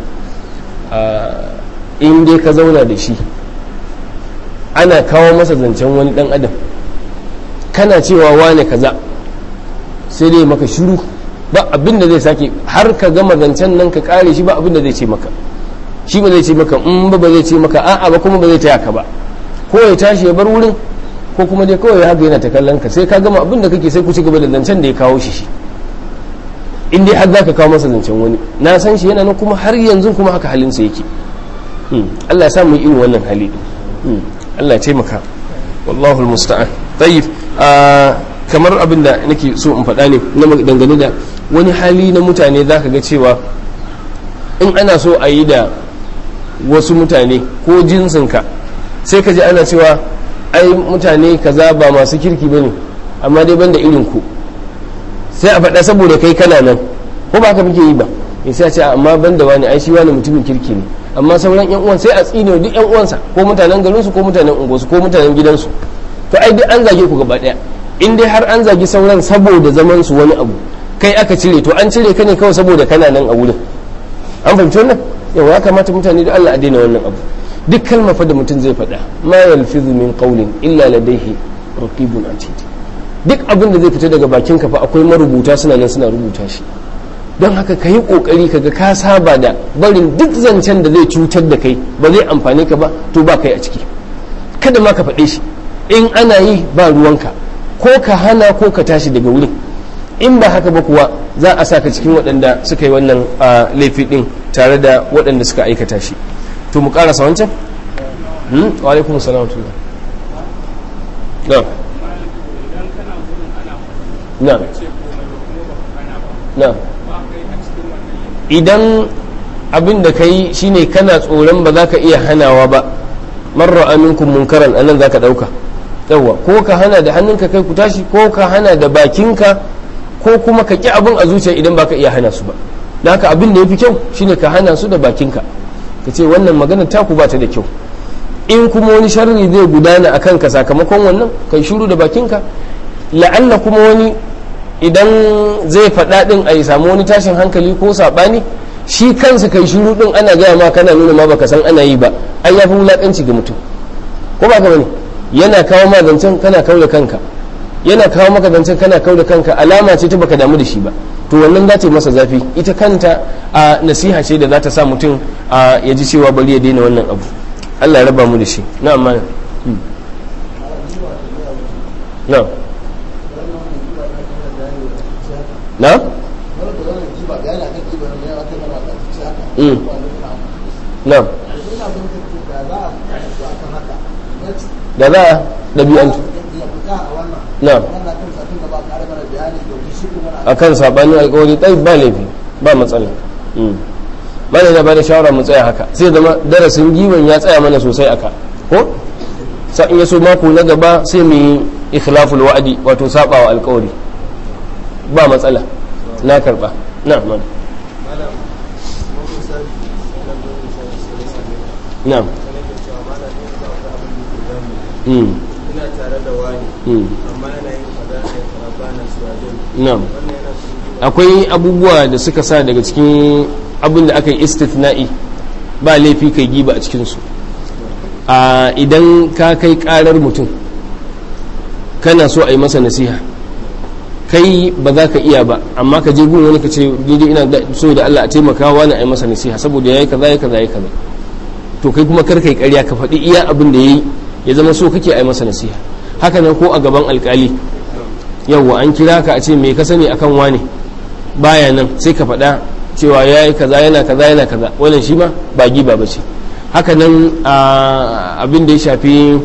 in dai ka zauna da shi ana kawo masa zancen wani dan adam kana cewa wane kaza sai dai maka shiru ba abin da zai sake har ka gama zancen nan ka kare shi ba abin da zai ce maka shi ba zai ce maka in ba ba zai ce maka a'a ba kuma ba zai taya ka ba ko ya tashi ya bar wurin ko kuma dai kawai haka yana ta kallon ka sai ka gama abin da kake sai ku ci gaba da zancen da ya kawo shi shi in dai har zaka kawo masa zancen wani na san shi yana nan kuma har yanzu kuma haka halinsa yake Allah ya sa mu irin wannan hali Allah ya taimaka wallahu almusta'an tayyib kamar abin da nake so in faɗa ne na dangane da wani hali na mutane zaka ga cewa in ana so a yi da wasu mutane ko jinsinka sai ka ji ana cewa ai mutane kaza ba masu kirki bane amma dai banda irin ku sai a faɗa saboda kai kana nan ko ba haka muke yi ba sai a ce amma banda wani ai shi wani mutumin kirki ne amma sauran yan uwan sai a tsine duk yan uwansa ko mutanen garinsu ko mutanen unguwarsu ko mutanen gidansu to ai duk an zage ku gaba daya in dai har an zagi sauran saboda zaman su wani abu kai aka cire to an cire ka ne kawai saboda kana nan a wurin an fahimci wannan yau ya kamata mutane da Allah a daina wannan abu duk kalma fa da mutum zai faɗa ma yalfizu min qawlin illa ladayhi raqibun atid duk abin da zai fita daga bakin ka fa akwai marubuta suna nan suna rubuta shi don haka ka yi kokari kaga ka saba da barin duk zancen da zai cutar da kai ba zai amfane ka ba to ba kai a ciki kada ma ka faɗe shi in ana yi ba ruwanka ko ka hana ko ka tashi daga wurin in ba haka ba kuwa za a saka cikin waɗanda suka yi wannan laifi ɗin tare da waɗanda suka aikata shi to mu ƙarasa wancan? wa alaikum salam na na na idan abin da ka yi shine kana tsoron ba za ka iya hanawa ba marar aminkun munkaran anan za ka ɗauka yawa ko ka hana da hannunka kai ku tashi ko ka hana da bakinka ko kuma ka ƙi abin a zuciya idan baka iya hana su ba da haka abin da ya fi kyau shine ka hana su da bakinka ka ce wannan magana taku ba ta da kyau in kuma wani sharri zai gudana a kanka sakamakon wannan kai shuru da bakinka la'alla kuma wani idan zai faɗa ɗin a yi samu wani tashin hankali ko saɓani shi kansa kai shuru ɗin ana gaya ma kana nuna ma baka san ana yi ba ai ya fi wulaƙanci ga mutum ko ba ka bane yana kawo ma zancen kana kau da kanka yana kawo maka zancen kana kau da kanka alama ce ta baka damu da shi ba to wannan za ta yi masa zafi ita kanta a nasiha ce da za ta sa mutum a ya ji cewa bari ya daina wannan abu Allah ya raba mu da shi na amma na na na da za a ɗabi'antu na a kan saɓanin alkawari ɗai ba laifi ba matsala mana na ba da shawara mu tsaya haka sai zama darasin giwon ya tsaya mana sosai aka ko sa in yaso mako na gaba sai mu yi ikhlaful wa'adi wato sabawa alkawari ba matsala na karba na mana na ina tare da wani amma yana yin kaza ne kaza bana su wajen na'am akwai abubuwa da suka sa daga cikin abin da aka yi istithna'i ba laifi kai giba a cikinsu a idan ka kai karar mutum kana so a yi masa nasiha kai ba za ka iya ba amma ka je gun wani ka ce daidai ina so da Allah a taimaka wani a yi masa nasiha saboda yayi kaza yayi kaza yayi kaza to kai kuma kar kai ƙarya ka faɗi iya abin da yayi ya zama so kake a yi masa nasiha haka nan ko a gaban alkali yawwa an kira ka a ce me ka sani akan wane baya nan sai ka faɗa cewa ya yi kaza yana kaza yana kaza wannan shi ma ba giba ba ce haka nan abin da ya shafi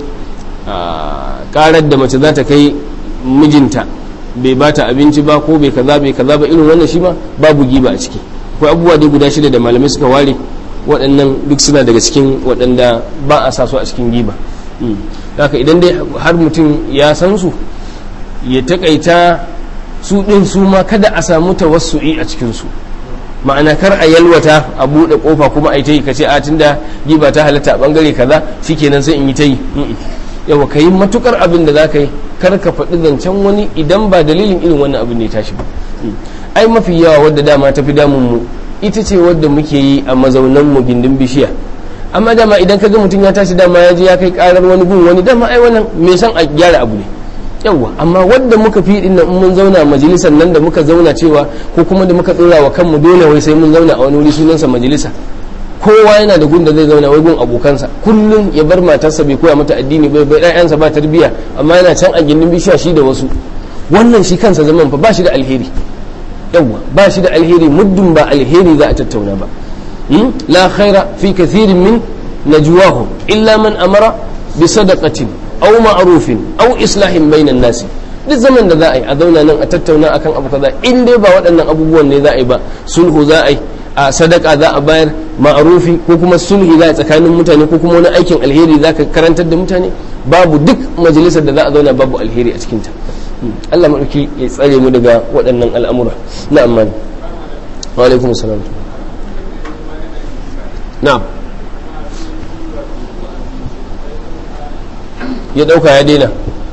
karar da mace za ta kai mijinta bai ba ta abinci ba ko bai kaza bai kaza ba irin wannan shi ma babu giba a ciki akwai abubuwa dai guda shida da malamai suka ware waɗannan duk suna daga cikin waɗanda ba a sa su a cikin giba haka idan dai har mutum ya san su ya takaita su ɗin su ma kada a samu tawassu'i a cikinsu ma'ana kar a yalwata a buɗe ƙofa kuma a yi ta yi ka ce a tunda giba ta halatta a ɓangare kaza shikenan sai in yi ta yi yawa ka yi matukar abin da za ka yi kar ka faɗi zancen wani idan ba dalilin irin wannan abin da ya tashi ba ai mafi yawa wadda dama ta fi damun mu ita ce wadda muke yi a mazaunan mu gindin bishiya amma dama idan ka ga mutum ya tashi dama ya je ya kai karar wani gun wani dama ai wannan me san a gyara abu ne yawwa amma wadda muka fi din nan mun zauna majalisar nan da muka zauna cewa ko kuma da muka dora wa kanmu dole wai sai mun zauna a wani wuri sunansa majalisa kowa yana da gun da zai zauna wai gun abokansa kullum ya bar matarsa bai koya mata addini bai bai ɗayansa ba tarbiyya amma yana can a gindin bishiya shi da wasu wannan shi kansa zaman fa ba shi da alheri yawwa ba shi da alheri muddin ba alheri za a tattauna ba la khaira fi kathirin min najwahum illa man amara bi sadaqatin aw ma'rufin aw islahin bainan nasi duk zaman da za a yi a zauna nan a tattauna akan abu kaza in dai ba waɗannan abubuwan ne za a yi ba sulhu za a yi a sadaka za a bayar ma'arufi ko kuma sulhi za a tsakanin mutane ko kuma wani aikin alheri za ka karantar da mutane babu duk majalisar da za a zauna babu alheri a cikinta Allah maɗauki ya tsare mu daga waɗannan al'amura na amma wa alaikum salam na'am ya ɗauka ya daina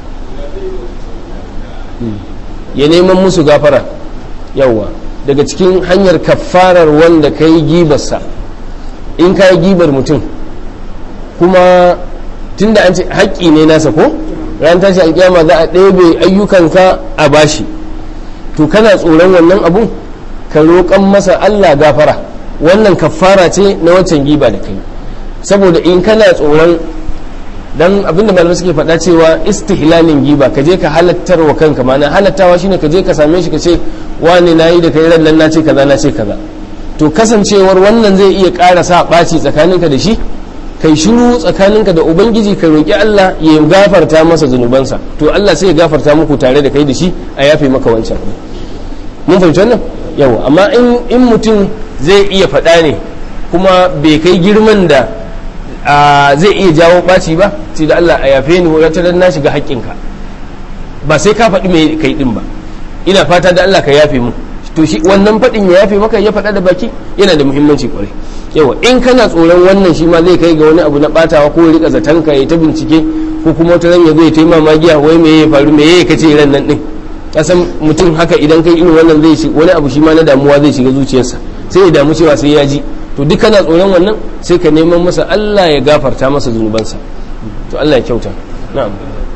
ya neman musu gafara yawwa daga cikin hanyar kafarar wanda ka yi gibarsa in ka yi gibar mutum kuma tunda an ce haƙƙi ne nasa ko ran tashi alƙiyama za a ɗebe ayyukanka a bashi to kana tsoron wannan abun ka roƙan masa Allah gafara wannan kafara ce na waccan giba da kai saboda in kana tsoron dan abinda malamai suke faɗa cewa istihlalin giba ka je ka halattar wa kanka mana halattawa shine ka je ka same shi ka ce wani nayi da kai ran nan na ce kaza na ce kaza to kasancewar wannan zai iya ƙara sa ɓaci tsakaninka da shi kai shiru tsakaninka da ubangiji ka roƙi Allah ya gafarta masa zunubansa to Allah sai ya gafarta muku tare da kai da shi a yafe maka wancan mun fahimci wannan yawa amma in mutum zai iya faɗa ne kuma bai kai girman da zai iya jawo ɓaci ba sai da Allah a yafe ni wata na shiga haƙƙinka ba sai ka faɗi mai kai ɗin ba ina fata da Allah ka yafe mu to shi wannan faɗin ya yafe maka ya faɗa da baki yana da muhimmanci kwarai yawa in kana tsoron wannan shi ma zai kai ga wani abu na ɓatawa ko rika zaton ka ya ta bincike ko kuma wata ran ya zo ya ta magiya wai me ya faru me ya kace ran nan ɗin kasan mutum haka idan kai irin wannan zai shi wani abu shi ma na damuwa zai shiga zuciyarsa sai ya damu cewa sai ya ji to duk kana tsoron wannan sai ka neman masa Allah ya gafarta masa zunubansa to Allah ya kyauta na'am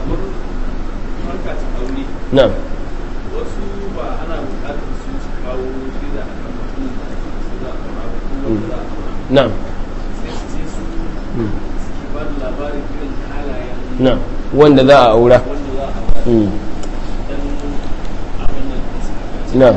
na'am na'am na'am wanda za a aura na'am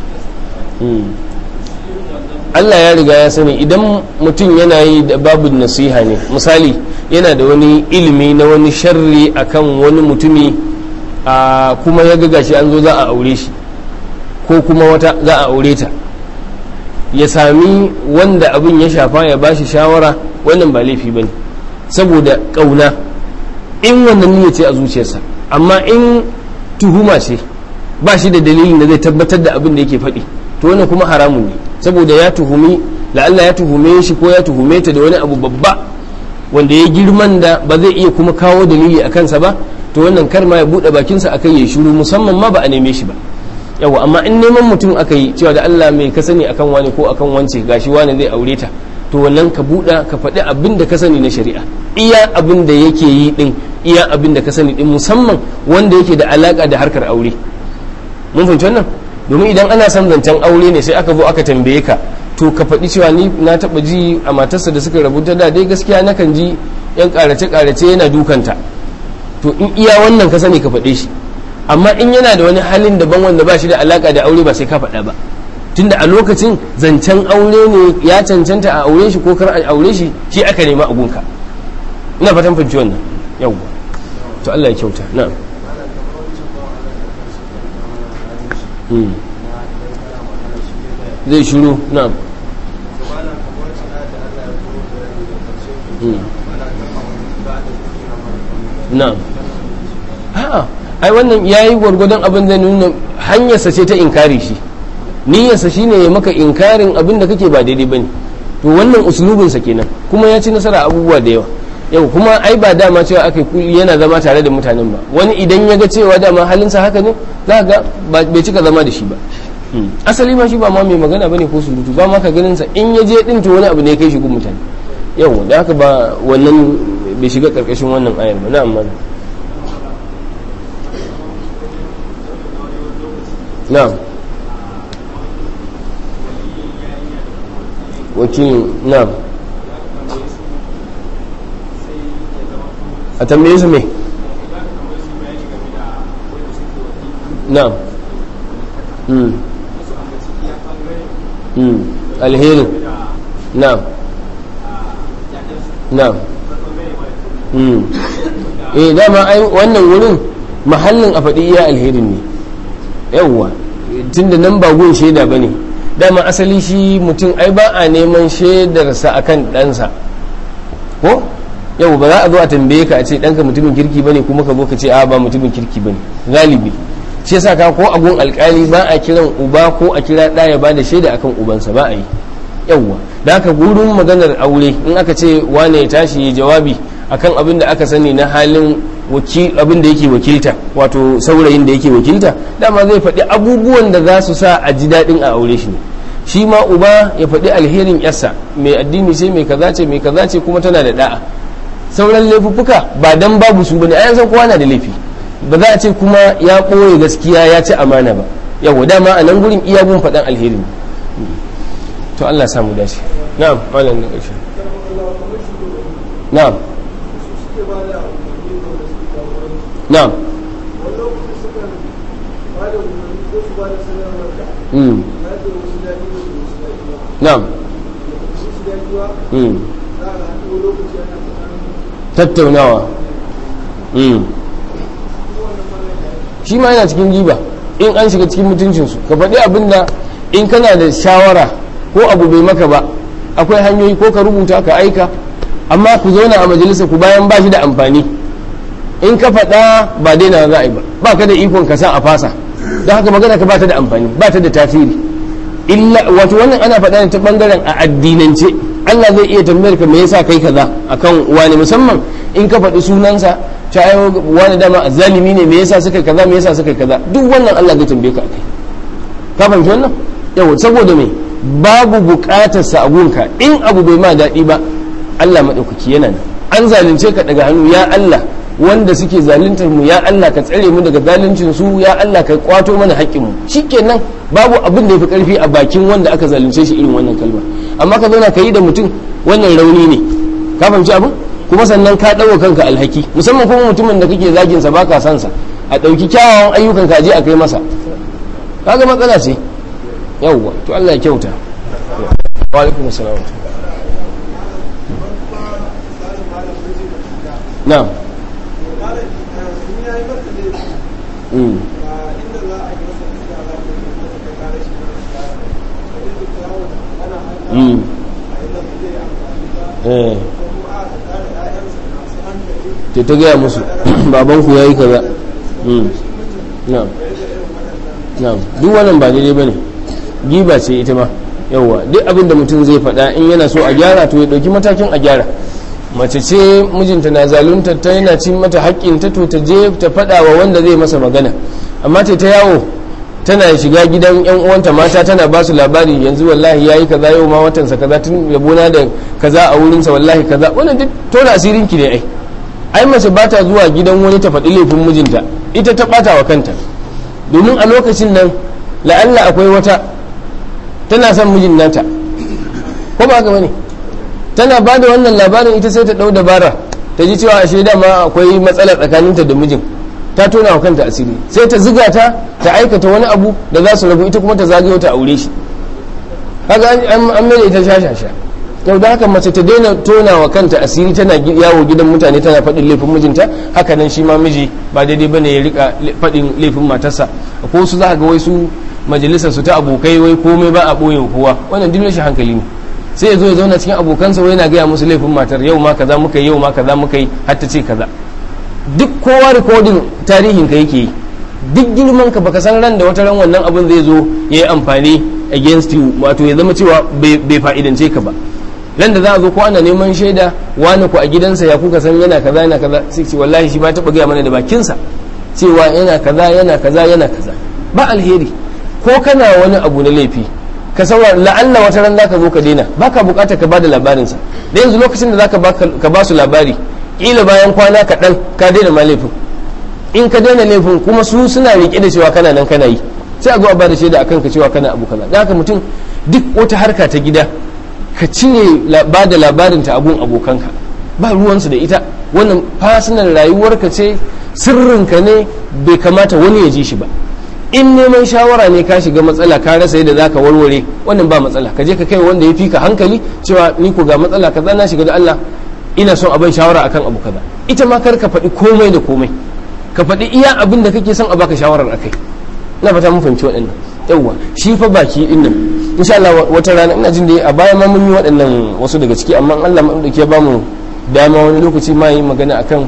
Allah ya riga ya sani idan mutum yana yi da babu nasiha ne misali yana da wani ilimi na wani sharri akan wani mutumi a kuma ya ga gashi an zo za a aure shi ko kuma wata za a aure ta ya sami wanda abin ya shafa ya bashi shawara wannan ba laifi bane saboda kauna in wannan niyya ce a zuciyarsa amma in tuhuma ce ba shi da dalilin da zai tabbatar da abin da yake faɗi to wannan kuma haramun ne saboda ya tuhumi la'alla ya tuhume shi ko ya tuhume ta da wani abu babba wanda ya girman da ba zai iya kuma kawo dalili a kansa ba to wannan kar ma ya buɗe bakinsa akai ya shiru musamman ma ba a neme shi ba yawa amma in neman mutum aka yi cewa da Allah mai ka sani akan wani ko akan wance gashi wani zai aure ta to wannan ka buɗa ka faɗi abin da ka sani na shari'a iya abin da yake yi din iya abin da ka sani din musamman wanda yake da alaka da harkar aure mun fahimci wannan domin idan ana son zancen aure ne sai aka zo aka tambaye ka to ka faɗi cewa ni na taɓa ji a matarsa da suka rabu ta da dai gaskiya nakan ji yan ƙarace ƙarace yana dukanta to in iya wannan ka sani ka faɗe shi amma in yana da wani halin daban wanda ba shi da alaka da aure ba sai ka faɗa ba tunda a lokacin zancen aure ne ya cancanta a aure shi ko kar a aure shi shi aka nema a gunka ina fatan fahimci wannan yawwa to Allah ya kyauta na'am zai shuru na'am na'am a'a ai wannan yayi gwargwadon abin da nuna hanyarsa ce ta inkari shi niyyarsa shine ya maka inkarin abin da kake ba daidai bane to wannan uslubinsa kenan kuma ya ci nasara abubuwa da yawa yau kuma ai ba dama cewa aka yana zama tare da mutanen ba wani idan ya ga cewa dama halinsa haka ne za ga bai cika zama da shi ba asali ma shi ba ma mai magana bane ko surutu ba ma ka ganin sa in ya je din to wani abu ne kai shi gun mutane yau da haka ba wannan bai shiga karkashin wannan ayar ba na'am mana na'am wakilin na'am a tambaye su me na'am mm. mm. alherin na'am na'am mm. eh dama ai wannan wurin mahallin a faɗi iya alherin ne yawwa tunda nan ba gun shaida ba ne dama asali shi mutum ai ba a neman shaidarsa akan ɗansa ko yau ba za a zo a tambaye ka a ce ɗanka mutumin kirki bane kuma ka zo ka ce a ba mutumin kirki bane galibi shi yasa ka ko a gun alkali ba a kiran uba ko a kira ɗa ya bada shaida akan ubansa ba a yi yawwa da haka gurin maganar aure in aka ce wane ya tashi ya jawabi akan abin da aka sani na halin abin da yake wakilta wato saurayin da yake wakilta dama zai faɗi abubuwan da za su sa a ji daɗin a aure shi ne shi ma uba ya faɗi alherin yarsa mai addini ce mai kaza ce mai kaza ce kuma tana da da'a sauran laifuffuka ba dan babu su bane ayan san kowa na da laifi ba za a ce kuma ya ɓoye gaskiya ya ci amana ba yawa dama a nan gurin iya gun faɗan alherin to Allah samu dace na'am malam da ƙarshe na'am na'am mm na'am mm tattaunawa mm shi ma yana cikin giba in an shiga cikin mutuncinsu ka faɗi abin da in kana da shawara ko abu bai maka ba akwai hanyoyi ko ka rubuta ka aika amma ku zauna a majalisa ku bayan ba shi da amfani in ka faɗa ba daina za a yi ba ba ka da ikon ka sa a fasa don haka magana ka ba ta da amfani ba ta da tasiri illa wato wannan ana faɗa ne ta bangaren a addinance Allah zai iya tambayar ka me yasa kai kaza akan wani musamman in ka faɗi sunansa ta ayo wani dama zalimi ne me yasa suka kaza me yasa suka kaza duk wannan Allah zai tambaye ka akai ka fahimci wannan yau saboda me babu buƙatar sa abunka in abu bai ma daɗi ba Allah madaukaki yana nan an zalunce ka daga hannu ya Allah wanda suke zaluntar mu ya Allah ka tsare mu daga zaluncin su ya Allah ka kwato mana haƙƙin mu shikenan babu abin da yafi karfi a bakin wanda aka zalunce shi irin wannan kalma amma ka zauna ka yi da mutum wannan rauni ne ka fahimci abin kuma sannan ka ɗauka kanka alhaki musamman kuma mutumin da kake zagin sa baka san sa a ɗauki kyawawan ayyukan ka je a kai masa kaga matsala ce yawwa to Allah ya kyauta wa alaikum assalam na'am mm mm eh ta ta gaya musu babanku ya yi kaza na'am na'am duk wannan ba daidai bane giba ce ita ma yawwa duk abin da mutum zai faɗa in yana so a gyara to ya ɗauki matakin a gyara mace ce mijinta na zalunta ta yana cin mata haƙƙinta to ta je ta faɗa wa wanda zai masa magana amma ta ta yawo tana shiga gidan yan uwanta mata tana ba su labari yanzu wallahi yayi kaza yau ma watansa kaza tun yabona da kaza a wurinsa wallahi kaza wannan duk tona asirin ki ne ai ai mace ba ta zuwa gidan wani ta faɗi laifin mijinta ita ta ɓata wa kanta domin a lokacin nan la'alla akwai wata tana son mijin nata ko ba haka bane tana ba da wannan labarin ita sai ta ɗau dabara ta ji cewa ashe dama akwai matsala tsakaninta da mijin ta tona wa kanta asiri sai ta ziga ta ta aikata wani abu da za su rabu ita kuma ta zagayo ta aure shi kaga an mai ita shashasha yau da haka mace ta daina tona wa kanta asiri tana yawo gidan mutane tana faɗin laifin mijinta haka nan shi ma miji ba daidai bane ya rika faɗin laifin matarsa ko su za ga wai su majalisar su ta abokai wai komai ba a ɓoye kowa wannan duk shi hankali ne sai ya zo ya zauna cikin abokansa wai yana gaya musu laifin matar yau ma kaza muka yi yau ma kaza muka yi har ta ce kaza duk kowa rikodin tarihin ka yake yi duk girman ka baka san ran da wata ran wannan abin zai zo ya yi amfani against you wato ya zama cewa bai fa'idance ka ba ran da za a zo ko ana neman shaida wani ku a gidansa ya kuka san yana kaza yana kaza sai ce wallahi shi ba taɓa gaya mana da bakinsa cewa yana kaza yana kaza yana kaza ba alheri ko kana wani abu na laifi ka saura la'alla wata ran zaka zo ka daina baka bukatar ka bada labarinsa da yanzu lokacin da zaka ka ba su labari kila bayan kwana kaɗan ka daina ma laifin in ka daina laifin kuma su suna riƙe da cewa kana nan kana yi sai a zo a bada shaida akan ka cewa kana abu kaza da haka mutum duk wata harka ta gida ka cire ba da labarin ta abun abokanka ba ruwansu da ita wannan fasinan rayuwarka ce sirrinka ne bai kamata wani ya ji shi ba in neman shawara ne ka shiga matsala ka rasa yadda zaka warware wannan ba matsala ka je ka kai wanda ya fi ka hankali cewa ni ko ga matsala kaza na shiga da Allah ina son abin shawara akan abu kaza ita ma kar ka faɗi komai da komai ka faɗi iya abin da kake son a baka shawarar akai ina fata mun fahimci waɗannan yawwa shi fa baki din nan insha Allah wata rana ina jin da a baya ma mun yi waɗannan wasu daga ciki amma Allah ma dauke ba mu dama wani lokaci ma yi magana akan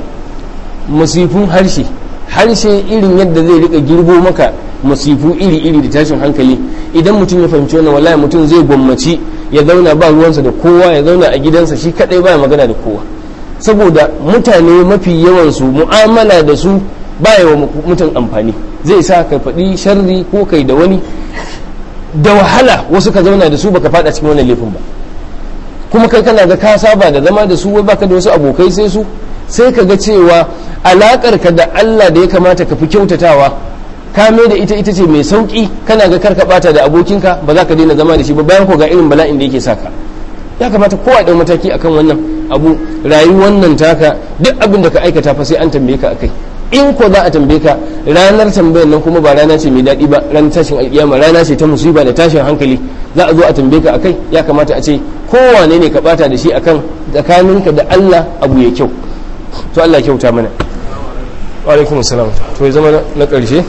musifun harshe harshe irin yadda zai rika girbo maka masifu iri-iri da tashin hankali idan mutum ya fahimci wannan wallahi mutum zai gwammaci ya zauna ba ruwansa da kowa ya zauna a gidansa shi kadai baya magana da kowa saboda mutane mafi yawansu mu'amala da su baya wa mutum amfani zai sa ka faɗi sharri ko kai da wani da wahala wasu ka zauna da su baka fada cikin wannan laifin ba kuma kai kana ga ka saba da zama da su wai baka da wasu abokai sai su sai ka ga cewa alakar ka da Allah da ya kamata ka fi kyautatawa ka mai da ita ita ce mai sauki kana ga karka bata da abokinka ba za ka daina zama da shi ba bayan ko ga irin bala'in da yake saka ya kamata kowa ɗan mataki akan wannan abu rayuwar nan taka duk abin da ka aikata fa sai an tambaye ka akai in ko za a tambaye ka ranar tambayar nan kuma ba rana ce mai daɗi ba ranar tashin alƙiyama rana ce ta musiba da tashin hankali za a zo a tambaye ka akai ya kamata a ce kowane ne ka bata da shi akan tsakaninka da Allah abu ya kyau to Allah kyauta mana wa alaikum assalam to ya zama na ƙarshe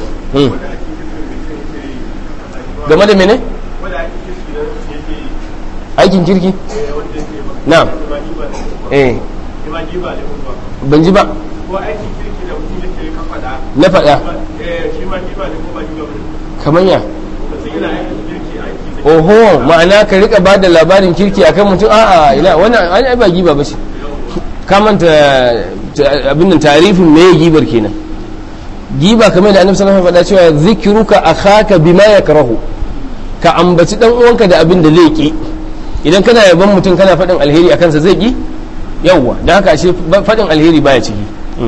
game da mene aikin kirki na eh ban ji ba na faɗa kamar ya oho ma'ana ka rika ba da labarin kirki akan mutum a'a ina wannan an ba giba ba ce kamanta abin nan tarifin me gibar kenan giba kamar da annabi sallallahu alaihi wasallam faɗa cewa zikruka akhaka bima yakrahu ka ambaci dan uwanka da abin da zai ki idan kana yaban mutum kana faɗin alheri akan sa zai ki yawwa dan haka ashe faɗin alheri baya ciki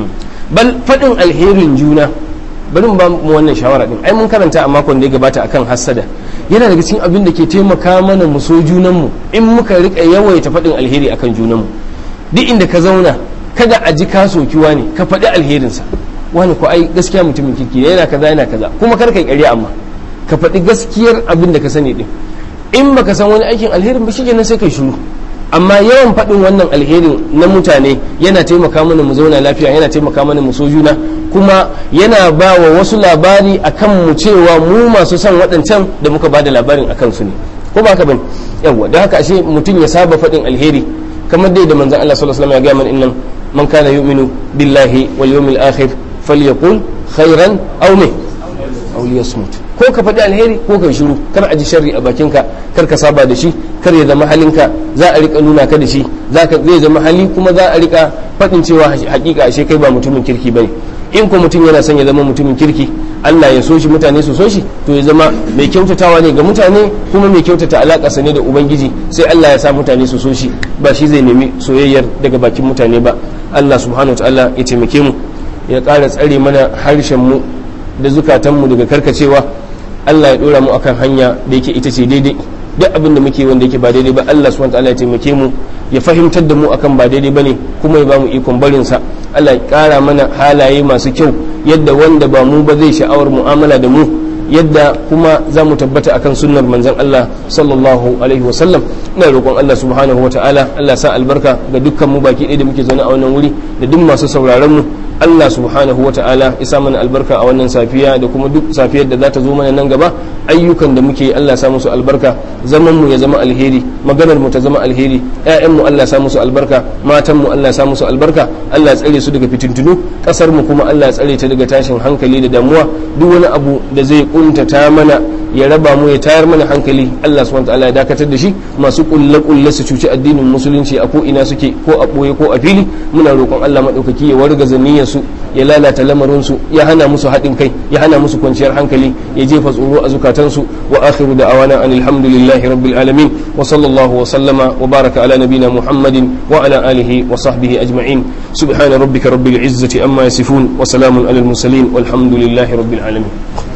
bal faɗin alherin juna bari mu ba mu wannan shawara din ai mun karanta a makon da ya gabata akan hassada yana daga cikin abin da ke taimaka mana mu so junan mu in muka rika yawaita faɗin alheri akan junan mu duk inda ka zauna kada a ji ka sokiwa ne ka faɗi alherinsa wani ko ai gaskiya mutumin kirki yana kaza yana kaza kuma kar kai ƙarya amma ka faɗi gaskiyar abin da ka sani din in baka san wani aikin alherin ba shikenan sai kai shiru amma yawan faɗin wannan alherin na mutane yana taimaka mana mu zauna lafiya yana taimaka mana mu so juna kuma yana ba wa wasu labari akan mu cewa mu masu son waɗancan da muka ba da labarin akan su ne ko ba ka bane yawa da haka ashe mutum ya saba faɗin alheri kamar dai da manzon Allah sallallahu alaihi wasallam ya ga mana innan man kana yu'minu billahi wal yawmil akhir falyaqul khairan aw me aw liyasmut ko ka faɗi alheri ko ka shiru kar a ji sharri a bakinka kar ka saba da shi kar ya zama halinka za a rika nuna ka da shi zai zama hali kuma za a rika faɗin cewa hakika ashe kai ba mutumin kirki bane in ko mutum yana son ya zama mutumin kirki Allah ya so shi mutane su so shi to ya zama mai kyautatawa ne ga mutane kuma mai kyautata alaƙarsa ne da ubangiji sai Allah ya sa mutane su so shi ba shi zai nemi soyayyar daga bakin mutane ba Allah subhanahu wa ta'ala ya taimake mu ya ƙara tsare mana harshen mu da zukatanmu daga karkacewa Allah ya dora mu akan hanya da yake ita ce daidai duk abin da muke wanda yake ba daidai ba Allah subhanahu wataala ya taimake mu ya fahimtar da mu akan ba daidai bane kuma ya ba mu ikon barin sa Allah ya kara mana halaye masu kyau yadda wanda ba mu ba zai sha'awar mu'amala da mu yadda kuma za mu tabbata akan sunnar manzon Allah sallallahu alaihi wa sallam ina roƙon Allah subhanahu wataala Allah sa albarka ga dukkan mu baki ɗaya da muke zaune a wannan wuri da duk masu sauraron mu Allah subhanahu wa ta'ala isa mana albarka a wannan safiya da kuma duk safiyar da za ta zo mana nan gaba ayyukan da muke Allah sa musu albarka zaman mu ya zama alheri maganar mu ta zama alheri ƴaƴan mu Allah sa musu albarka matan mu Allah sa musu albarka Allah tsare su daga fitintunu kasar mu kuma Allah tsare ta daga tashin hankali da damuwa duk wani abu da zai kuntata mana ya raba mu ya tayar mana hankali Allah subhanahu wa ta'ala ya dakatar da shi masu kulle kulle su cuci addinin musulunci a ko ina suke ko a boye ko a fili muna roƙon Allah madaukaki ya wargaza niyyar su ya lalata lamarinsu ya hana musu haɗin kai ya hana musu kwanciyar hankali ya jefa tsoro a zukatansu wa akhiru da awana an alhamdulillahi rabbil alamin wa sallallahu wa sallama wa baraka ala nabina muhammadin wa ala alihi wa sahbihi ajma'in subhana rabbika rabbil izzati amma yasifun wa salamun alal mursalin walhamdulillahi rabbil alamin